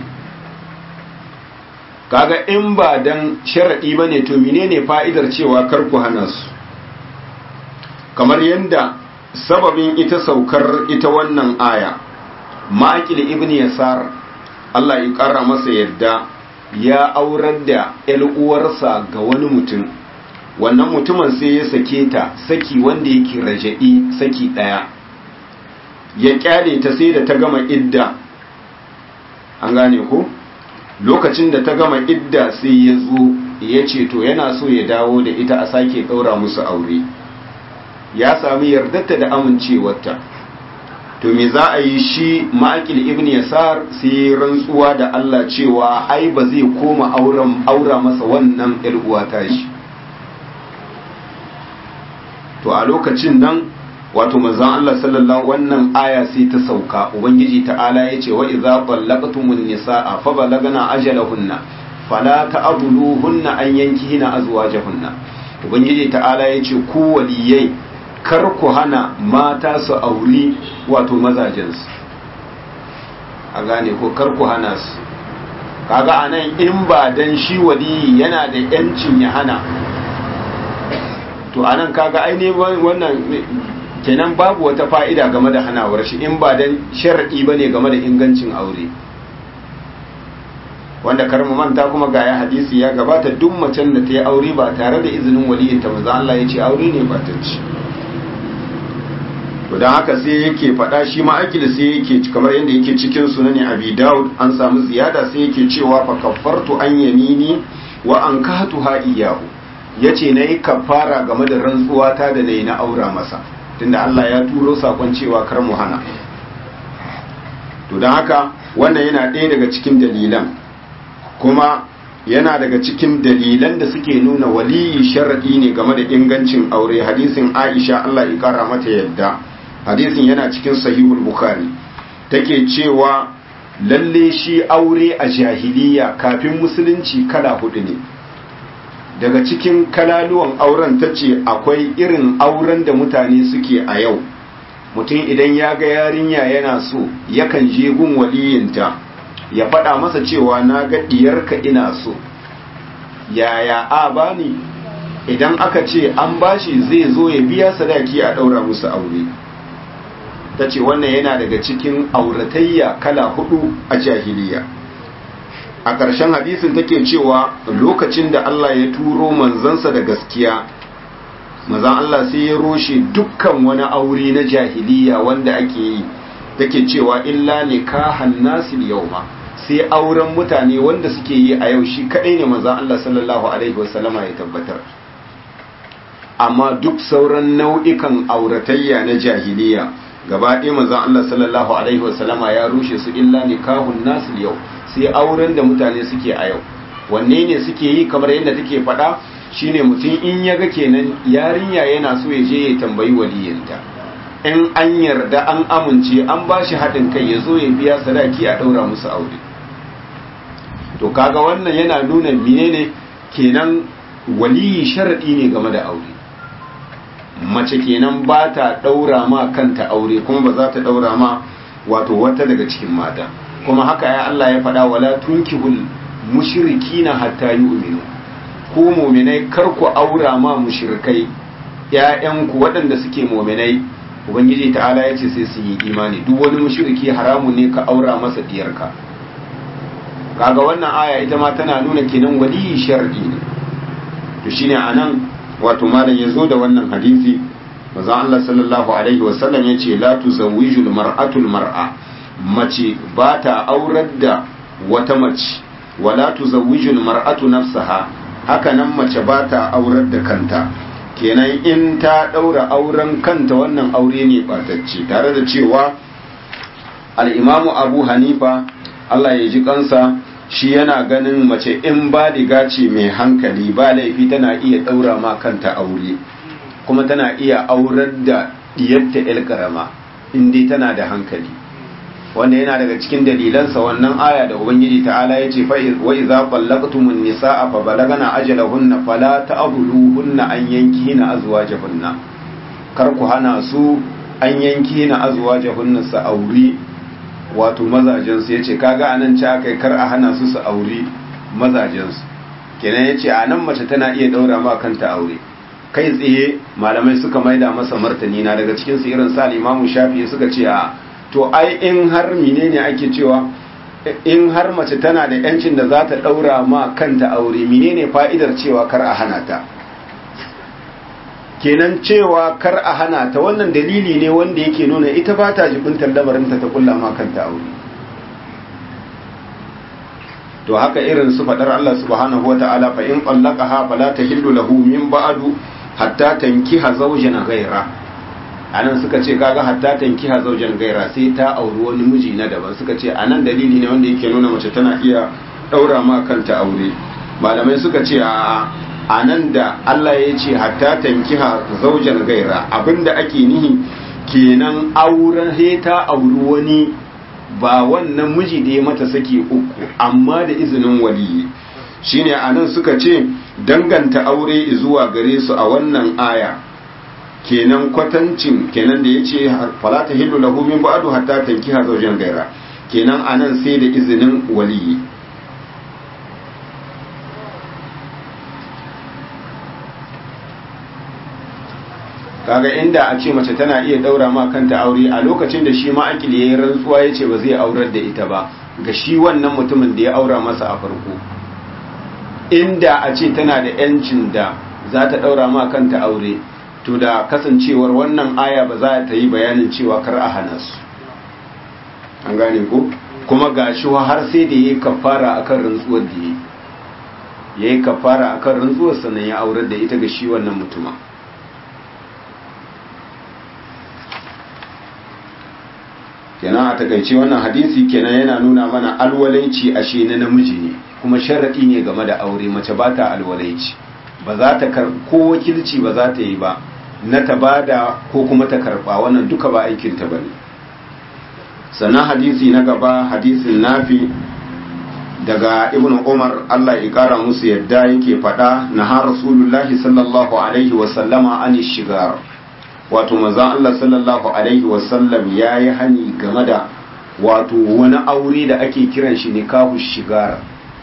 kaga in ba dan sharadi bane to menene fa'idar cewa kar ku hana su kamar yadda sababin ita saukar ita wannan aya ma'aqil ibn yasar Allah ya kara masa yadda ya aurar da ‘yar uwarsa ga wani mutum wannan mutumin sai ya sake ta saki wanda yake raja'i saki ɗaya ya kyale ta sai da ta gama idda an gane ko lokacin da ta gama idda sai ya zo ya ce to yana so ya dawo da ita a sake ɗaura musu aure ya sami yardarta da amincewarta to me za a yi shi ma'akil ibn yasar sai rantsuwa da Allah cewa ai ba zai koma auren aura masa wannan uwa ta shi to a lokacin nan wato manzon Allah sallallahu wannan aya sai ta sauka ubangiji ta'ala yace wa idza qallaqtumun nisaa fa balagna ajalahunna fala ta'dhuluhunna an yankihina azwajahunna ubangiji ta'ala yace ku waliyai kar ku hana mata su auri wato mazajensu a gane ko kar ku hana su kaga anan in ba dan shi waliyi yana da yancin ya hana to anan kaga aine wannan kenan babu wata fa'ida game da hanawar shi in ba dan shar'i bane game da ingancin aure wanda kar mu manta kuma ga ya hadisi ya gabata duk macen da ta yi aure ba tare da izinin waliyinta manzo Allah ya ce aure ne ba ta ci to don haka sai yake faɗa shi ma'akil sai yake kamar yadda yake cikin sunani abi daud an samu ziyada sai yake cewa fa kaffartu an yamini wa an kahatu ha iyahu yace nayi kafara game da rantsuwa ta da nayi na aura masa tunda Allah ya turo sakon cewa kar mu hana to don haka wannan yana ɗaya daga cikin dalilan kuma yana daga cikin dalilan da suke nuna waliyi sharadi ne game da ingancin aure hadisin Aisha Allah ya kara mata yadda hadisin yana cikin sahihul bukhari take cewa lalle shi aure a jahiliya kafin musulunci kala hudu ne daga cikin kalaluwan auren ta ce akwai irin auren da mutane suke a yau mutum idan ya ga yarinya yana so yakan je gun waliyinta ya faɗa masa cewa na ga diyarka ina so yaya a bani idan aka ce an bashi zai zo ya biya sadaki a ɗaura musu aure ta ce wannan yana daga cikin auratayya kala hudu a jahiliya a ƙarshen hadisin take cewa lokacin da Allah ya turo manzansa da gaskiya manzan Allah sai ya roshe dukkan wani aure na jahiliya wanda ake yi take cewa illa nikahan nasil yauma sai auren mutane wanda suke yi a yau shi kadai ne manzan Allah sallallahu alaihi wasallama ya tabbatar amma duk sauran nau'ikan auratayya na jahiliya gaba ɗaya manzon Allah sallallahu alaihi wasallama ya rushe su illa nikahun nasil yau sai auren da mutane suke a yau wanne ne suke yi kamar yadda take faɗa shine mutum in ya ga kenan yarinya yana so ya je ya tambayi waliyinta in an yarda an amince an ba shi haɗin kai ya zo ya biya sadaki a ɗaura musu aure to kaga wannan yana nuna menene kenan waliyi sharaɗi ne game da aure mace kenan ba ta ɗaura ma kanta aure kuma ba za ta ɗaura ma wato wata daga cikin mata kuma haka ya Allah ya faɗa wala tunkihul mushrikina hatta yu'minu ku mu'minai kar ku aura ma mushrikai ƴaƴanku waɗanda suke mu'minai ubangiji ta'ala ya ce sai su yi imani duk wani mushriki haramun ne ka aura masa diyarka kaga wannan aya ita ma tana nuna kenan waliyi shar'i ne to shine anan wato malam ya zo da wannan hadisi manzon Allah sallallahu alaihi wasallam ya ce la tuzawwijul mar'atul mar'a mace ba ta aurar da wata mace wala tuzawwijul mar'atu nafsaha haka nan mace ba ta aurar da kanta kenan in ta daura auren kanta wannan aure ne batacce tare da cewa al-imamu Abu Hanifa Allah ya ji kansa shi yana ganin mace in ba diga ce mai hankali ba laifi tana iya daura ma kanta aure kuma tana iya aurar da diyarta el karama in dai tana da hankali wanda yana daga cikin dalilansa wannan aya da ubangiji ta'ala ya ce wa idza qallaqtumun nisaa fa balagana ajalahunna fala ta'buduhunna an yankihina azwajahunna kar ku hana su an yankihina azwajahunna su auri wato mazajensu ya ce kaga anan ci aka kar a hana su su auri mazajensu kenan ya ce a nan mace tana iya daura ma kanta aure kai tsaye malamai suka maida masa martani na daga cikin su irin sa limamu shafi suka ce a to ai in har menene ake cewa in har mace tana da yancin da za ta daura ma kanta aure menene fa'idar cewa kar a hana ta kenan cewa kar a hana ta wannan dalili ne wanda yake nuna ita ba ta jibintar lamarinta ta kulla ma kanta aure to haka irin su fadar Allah subhanahu wa ta'ala fa in qallaqaha fala tahillu lahu min ba'du hatta tankiha zawjan ghaira anan suka ce kaga hatta tankiha zawjan ghaira sai ta auri wani miji na daban suka ce anan dalili ne wanda yake nuna mace tana iya daura ma kanta aure malamai suka ce a a nan da Allah ya ce hatta tankiha zaujan gaira abinda ake nihi kenan auren heta auri wani ba wannan miji da ya mata saki uku amma da izinin waliyi shine a nan suka ce danganta aure zuwa gare su a wannan aya kenan kwatancin kenan da ya ce falata hillu lahu min ba'du hatta tankiha zaujan gaira kenan a nan sai da izinin waliyi kaga inda a ce mace tana iya daura ma kanta aure a lokacin da shi ma akili yayin rantsuwa yace ba zai aurar da ita ba ga shi wannan mutumin da ya aura masa a farko inda a ce tana da yancin da za ta daura ma kanta aure to da kasancewar wannan aya ba za ta yi bayanin cewa kar a hana su an gane ko kuma ga shi har sai da yayi kafara akan rantsuwar da yayi yayi kafara akan rantsuwar sannan ya aurar da ita ga shi wannan mutumin kenan a takaice wannan hadisi kenan yana nuna mana alwalaici ashe na namiji ne kuma sharaɗi ne game da aure mace ba ta alwalaici ba za ta ko wakilci ba za ta yi ba na ta bada ko kuma ta karɓa wannan duka ba aikinta ba ne sannan hadisi na gaba hadisin nafi daga ibn umar allah ya kara musu yadda yake faɗa na ha rasulullahi sallallahu alaihi wasallama an shigar wato manzon Allah sallallahu alaihi wasallam ya yi hani game da wato wani aure da ake kiran shi nikahu shigar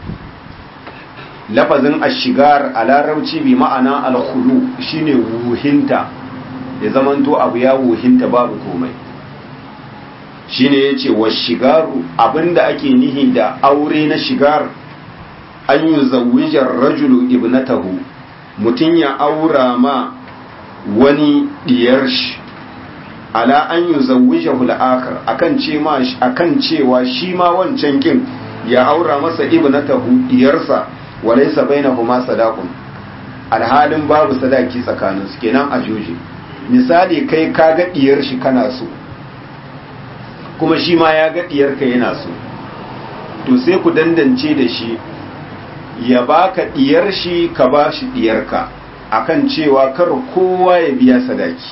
lafazin ashigar a larabci bi ma'ana alkhulu shine wuhinta ya zamanto abu ya wuhinta babu komai shine yace wa shigaru abinda ake nihi da aure na shigar an yi zawijar rajulu ibnatahu mutum ya aura ma wani diyar shi ala an yi zawija hul'akar akan cewa shi ma wancan kin ya aura masa ibnatahu diyarsa walaisa bainahuma sadaqun alhalin babu sadaki tsakanin su kenan a joji misali kai ka ga diyar shi kana so kuma shi ma ya ga diyar ka yana so to sai ku dandance da shi ya baka diyar shi ka ba shi diyar ka akan cewa kar kowa ya biya sadaki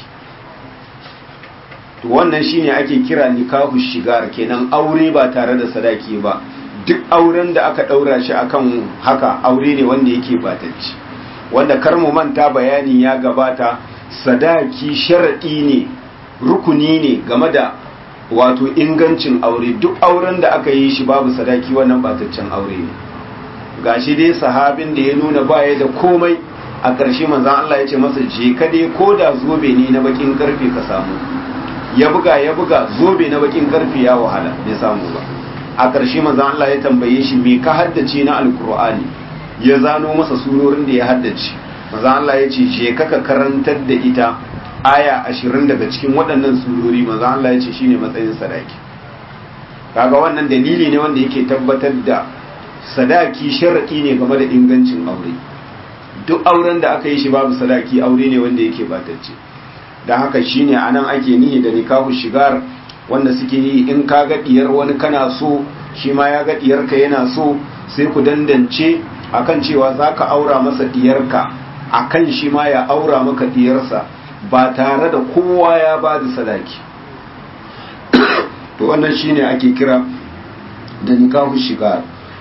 to wannan shine ake kira nikahu shigar kenan aure ba tare da sadaki ba duk auren da aka daura shi akan haka aure ne wanda yake batacci wanda kar mu manta bayani ya gabata sadaki sharadi ne rukuni ne game da wato ingancin aure duk auren da aka yi shi babu sadaki wannan bataccen aure ne gashi dai sahabin da ya nuna baya da komai a ƙarshe manzan Allah ya ce masa je ka dai ko da zobe ne na bakin karfe ka samu ya buga ya buga zobe na bakin karfe ya wahala bai samu ba a ƙarshe manzan Allah ya tambaye shi me ka haddace na alkur'ani ya zano masa surorin da ya haddace manzan Allah ya ce je ka ka karantar da ita aya ashirin daga cikin waɗannan surori manzan Allah ya ce shine matsayin sadaki kaga wannan dalili ne wanda yake tabbatar da sadaki sharaɗi ne game da ingancin aure duk auren da aka yi shi babu sadaki aure ne wanda yake batacce don haka shine anan ake nihi da nikahu shigar wanda suke yi in ka ga diyar wani kana so shi ma ya ga diyarka yana so sai ku dandance akan cewa za ka aura masa diyarka akan shi ma ya aura maka diyarsa ba tare da kowa ya ba da sadaki to wannan shine ake kira da nikahu shigar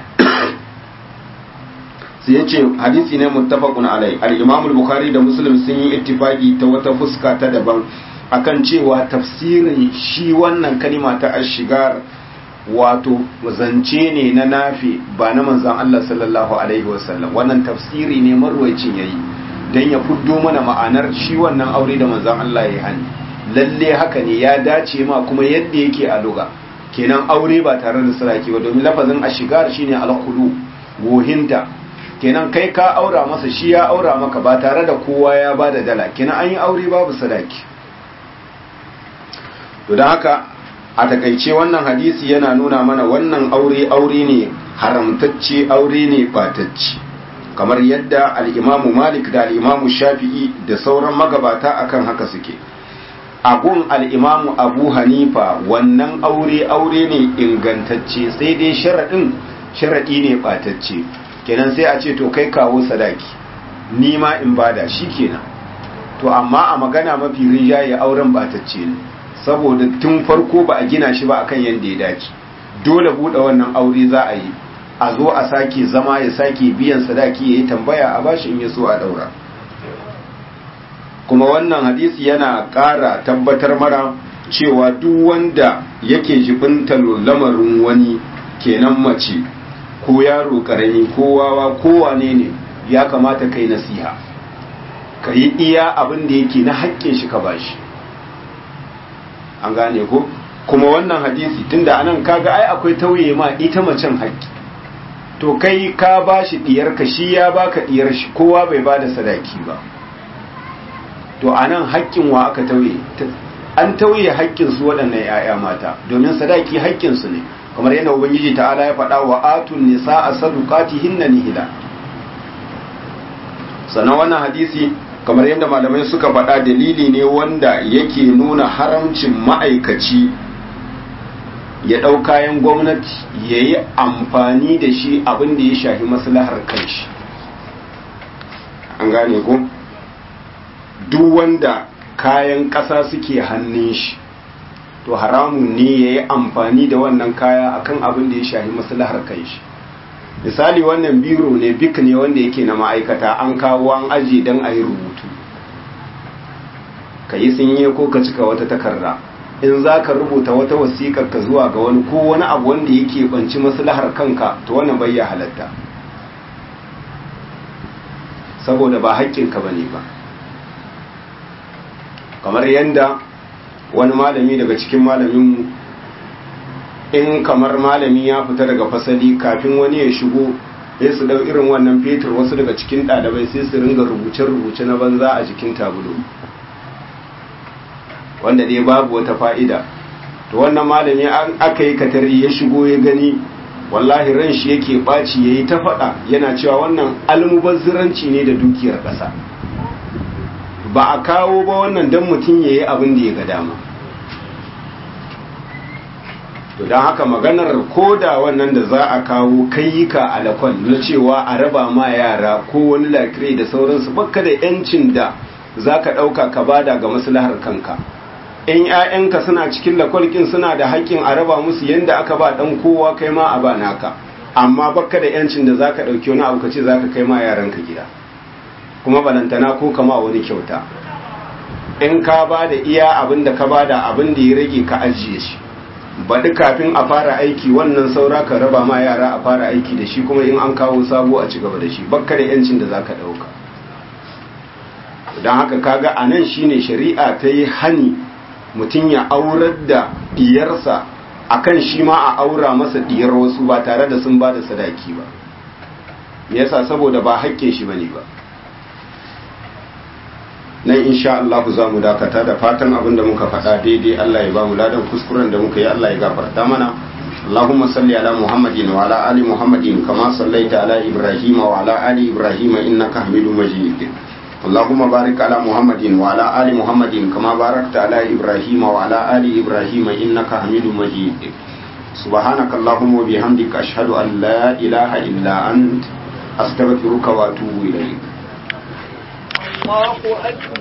sai ya ce hadisi ne muttafaqun alai al-imam al-bukhari da muslim sun yi ittifaqi ta wata fuska ta daban akan cewa tafsirin shi wannan kalima ta ashigar wato zance ne na nafi ba na manzon Allah sallallahu alaihi wasallam wannan tafsiri ne marwayacin yayi dan ya fuddo mana ma'anar shi wannan aure da manzon Allah ya hani lalle haka ne ya dace ma kuma yadda yake a luga kenan aure ba tare da saraki ba domin lafazin ashigar shine al-khulu wohinta kenan kai ka aura masa shi ya aura maka ba tare da kowa ya ba da dala kenan an yi aure babu sadaki to don haka a takaice wannan hadisi yana nuna mana wannan aure aure ne haramtacce aure ne batacce kamar yadda al'imamu malik da al'imamu shafi'i da sauran magabata akan haka suke agun al'imamu abu hanifa wannan aure aure ne ingantacce sai dai sharaɗin sharaɗi ne batacce kenan sai a ce to kai kawo sadaki ni ma in bada shi kenan to amma a magana mafi rinjaye auren batacce ne saboda tun farko ba a gina shi ba akan yadda ya dace dole buɗe wannan aure za a yi a zo a sake zama ya sake biyan sadaki ya yi tambaya a bashi in ya so a daura kuma wannan hadisi yana ƙara tabbatar mara cewa duk wanda yake jibinta lamarin wani kenan mace ko yaro karami ko wawa ko wane ne ya kamata kai nasiha ka yi iya abin da yake na haƙƙin shi ka bashi an gane ko kuma wannan hadisi tunda anan kaga ai akwai tauye ma ita macen haƙƙi to kai ka bashi diyar ka shi ya baka diyar shi kowa bai bada sadaki ba to anan haƙƙin wa aka tauye an tauye haƙƙin su waɗannan 'ya'ya mata domin sadaki haƙƙin su ne kamar yadda ubangiji ta'ala ya faɗa wa atun nisa a sadukatihinna nihila sannan wannan hadisi kamar yadda malamai suka faɗa dalili ne wanda yake nuna haramcin ma'aikaci ya ɗau kayan gwamnati ya yi amfani da shi abin da ya shafi maslahar kanshi an gane ko duk wanda kayan ƙasa suke hannun shi to haramun ne ya yi amfani da wannan kaya akan abin da ya shafi maslahar kanshi misali wannan biro ne bik ne wanda yake na ma'aikata an kawo an aji don a yi rubutu ka yi sinye ko ka cika wata takarda in za ka rubuta wata wasiƙar ka zuwa ga wani ko wani abu wanda yake banci maslahar kanka to wannan bai ya halatta saboda ba haƙƙinka ba ne ba kamar yadda wani malami daga cikin malaminmu in kamar malami ya fita daga fasali kafin wani ya shigo sai su dau irin wannan fetur wasu daga cikin ɗalibai sai su ringa rubuce-rubuce na banza a jikin tabulo wanda dai babu wata fa'ida to wannan malami an aka yi katari ya shigo ya gani wallahi ran shi yake ɓaci ya yi ta faɗa yana cewa wannan almubazziranci ne da dukiyar ƙasa ba a kawo ba wannan don mutum ya yi abin da ya ga dama to don haka maganar koda wannan da za a kawo kayyuka alakwal na cewa a raba ma yara ko wani lakirai da sauransu baka da yancin da za ka ɗauka ka bada ga maslahar kanka in 'ya'yanka suna cikin lakwalkin suna da haƙƙin a raba musu yadda aka ba ɗan kowa kai ma a ba naka amma baka da yancin da za ka ɗauki wani abu ka ce za ka kai ma yaranka gida kuma balantana ko kama wani kyauta in ka ba da iya abin da ka ba da abin da ya rage ka ajiye shi baɗi kafin a fara aiki wannan saura ka raba ma yara a fara aiki da shi kuma in an kawo sabo a ci gaba da shi bakka da yancin da za ka ɗauka don haka kaga a nan shine shari'a ta yi hani mutum ya aurar da diyarsa akan shi ma a aura masa diyar wasu ba tare da sun ba da sadaki ba me yasa saboda ba haƙƙin shi bane ba nan insha Allah za mu dakata da fatan abin da muka faɗa daidai Allah ya ba mu ladan kuskuren da muka yi Allah ya gafarta mana اللهم صل على محمد وعلى آل محمد كما صليت على إبراهيم وعلى آل إبراهيم إنك حميد مجيد اللهم بارك على محمد وعلى آل محمد كما باركت على إبراهيم وعلى آل إبراهيم إنك حميد مجيد سبحانك اللهم وبحمدك أشهد أن لا إله إلا أنت أستغفرك وأتوب إليك الله أكبر